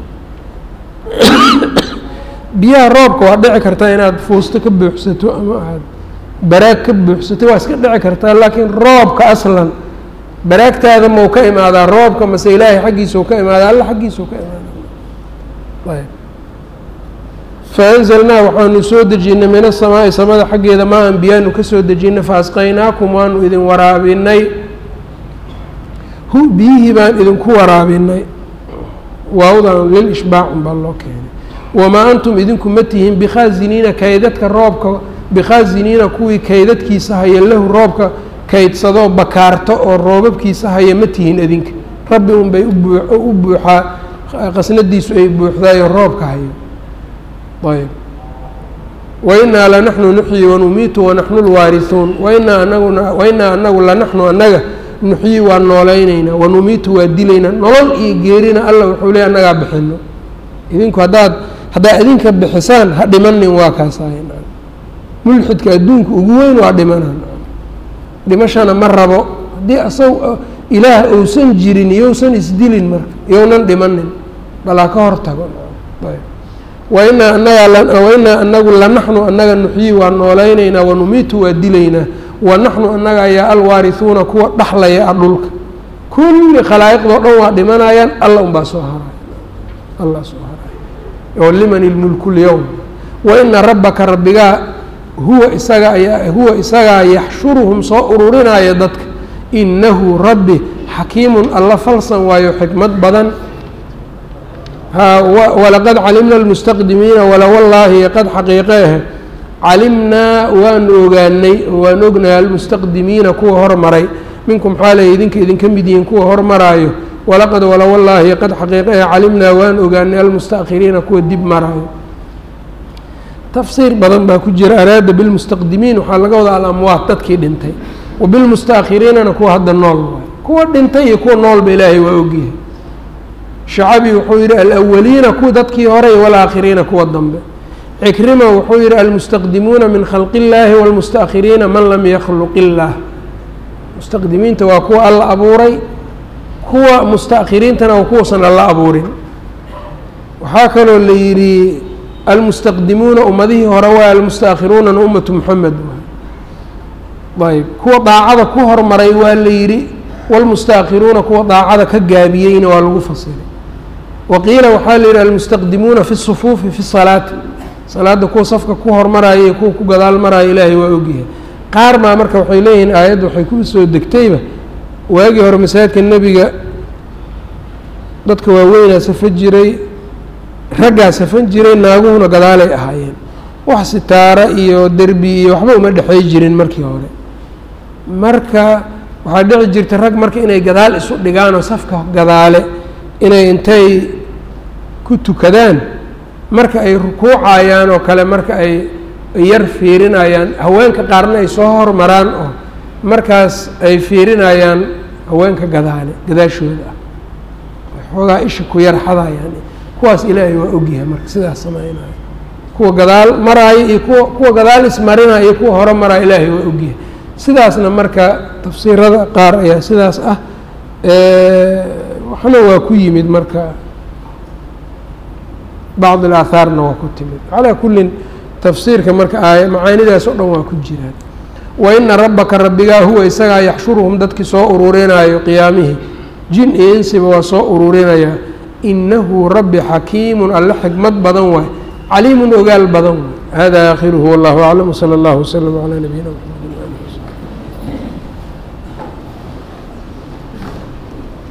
biyaha roobka waa dhici kartaa inaad fuusto ka buuxsato ama aad baraag ka buuxsato waa iska dhici kartaa laakiin roobka aslan baraagtaada mau ka imaadaa roobka mase ilaahay xaggiisau ka imaadaa alla xaggiisau ka imaadaa ayb faanzalnaa waxaanu soo dejinay min asamaa'i samada xaggeeda maa an biyaanu ka soo dejinay faasqaynaakum waanu idin waraabinay hu biyihii baan idinku waraabinay waawdan lil ishbaacun baa loo keenay wamaa antum idinku ma tihiin bikhaasiniina kaydadka roobka bikhaasiniina kuwii kaydadkiisa haya lahu roobka kaydsadoo bakaarto oo roobabkiisa haya ma tihiin idinka rabbi unbay u buuxaa qasnadiisu ay buuxdaayo roobka hayo ayb wainaa lanaxnu nuxyi wanumiitu wanaxnu lwaarihuun wainaa anaguna wainaa anagu lanaxnu annaga nuxyi waa noolaynaynaa wanumiitu waa dilaynaa nolol iyo geerina alla wuxuu leey annagaa bixino idinku haddaad haddaa idinka bixisaan ha dhimanin waa kaasahay mulxidka adduunka ugu weyn waa dhimanaan dhimashana ma rabo haddii asag ilaah ousan jirin iyousan isdilin marka iyounan dhimanin balaa ka hor tago wainaa anagaa wainaa anagu lanaxnu annaga nuxyi waa noolaynaynaa wanumiitu waa dilaynaa wanaxnu annaga ayaa alwaarihuuna kuwa dhaxlaya a dhulka kulli khalaa'iqdoo dhan waa dhimanayaan alla unbaa soo haray allah soo haray oo liman ilmulku lyowm waina rabbaka rabbigaa huwa isaga ayaa huwa isagaa yaxshuruhum soo ururinaya dadka inahu rabbi xakiimun alla falsan waayo xikmad badan walaqad calimna almustaqdimiina wala wallaahi qad xaqiiqeeh calimnaa waanu ogaanay waan ognahay almustaqdimiina kuwa hormaray minkum xaalay idinka idinka mid yihiin kuwa hormaraayo walaqad wala wallaahi qad xaqiiqeeh calimnaa waan ogaanay almustaakhiriina kuwa dib maraayo tafsiir badan baa ku jira araada bilmustaqdimiin waxaa laga wadaa alamwaat dadkii dhintay wa bilmustaakhiriinana kuwa hadda nool waay kuwa dhintay iyo kuwa noolba ilaahay waa ogyahay shacabi wuxuu yidhi alawaliina kuwa dadkii horey walaakhiriina kuwa dambe cikrima wuxuu yihi almustaqdimuuna min khalqi illaahi wاlmustaakhiriina man lam yakhluq illaah mustaqdimiinta waa kuwa alla abuuray kuwa mustaakhiriintana waa kuwausan alla abuurin waxaa kaloo la yidhi almustaqdimuuna ummadihii hore waa almustaakhiruunana ummatu moxamed ayb kuwa daacada ku hormaray waa la yidhi wاlmustaakhiruuna kuwa daacada ka gaabiyeyna waa lagu fasiray waqiila waxaa la yidhi almustaqdimuuna fi sufuufi fi salaati salaadda kuwa safka ku hormaraya iyo kuwa ku gadaal maraya ilaahay waa ogyahay qaar baa marka waxay leeyihiin aayadda waxay ku soo degtayba waagii hore masaajidka nebiga dadka waaweynaa safan jiray raggaa safan jiray naaguhuna gadaalay ahaayeen wax sitaara iyo derbi iyo waxba uma dhexey jirin markii hore marka waxaa dhici jirta rag marka inay gadaal isu dhigaan oo safka gadaale inay intay ku tukadaan marka ay rukuucayaan oo kale marka ay yar fiirinayaan haweenka qaarna ay soo hormaraan oo markaas ay fiirinayaan haweenka gadaale gadaashooda ah xoogaa isha ku yar xadayaan kuwaas ilaahay waa ogyahay marka sidaas sameynaya kuwa gadaal maraayo iyo kuwa kuwa gadaal ismarinaya iyo kuwa hore maraayo ilaahay waa ogyahay sidaasna marka tafsiirada qaar ayaa sidaas ah waxna waa ku yimid marka bacd alaahaarna waa ku timid calaa kullin tafsiirka marka aaya macaanidaas oo dhan waa ku jiraan waina rabbaka rabbigaa huwa isagaa yaxshuruhum dadkii soo ururinaayo qiyaamihii jin iyo insiba waa soo ururinayaa inahu rabbi xakiimun alle xikmad badan waay caliimun ogaal badan waay hada aakhiruhu wallahu aclam wsala allahu waslama calaa nabiyina mxamed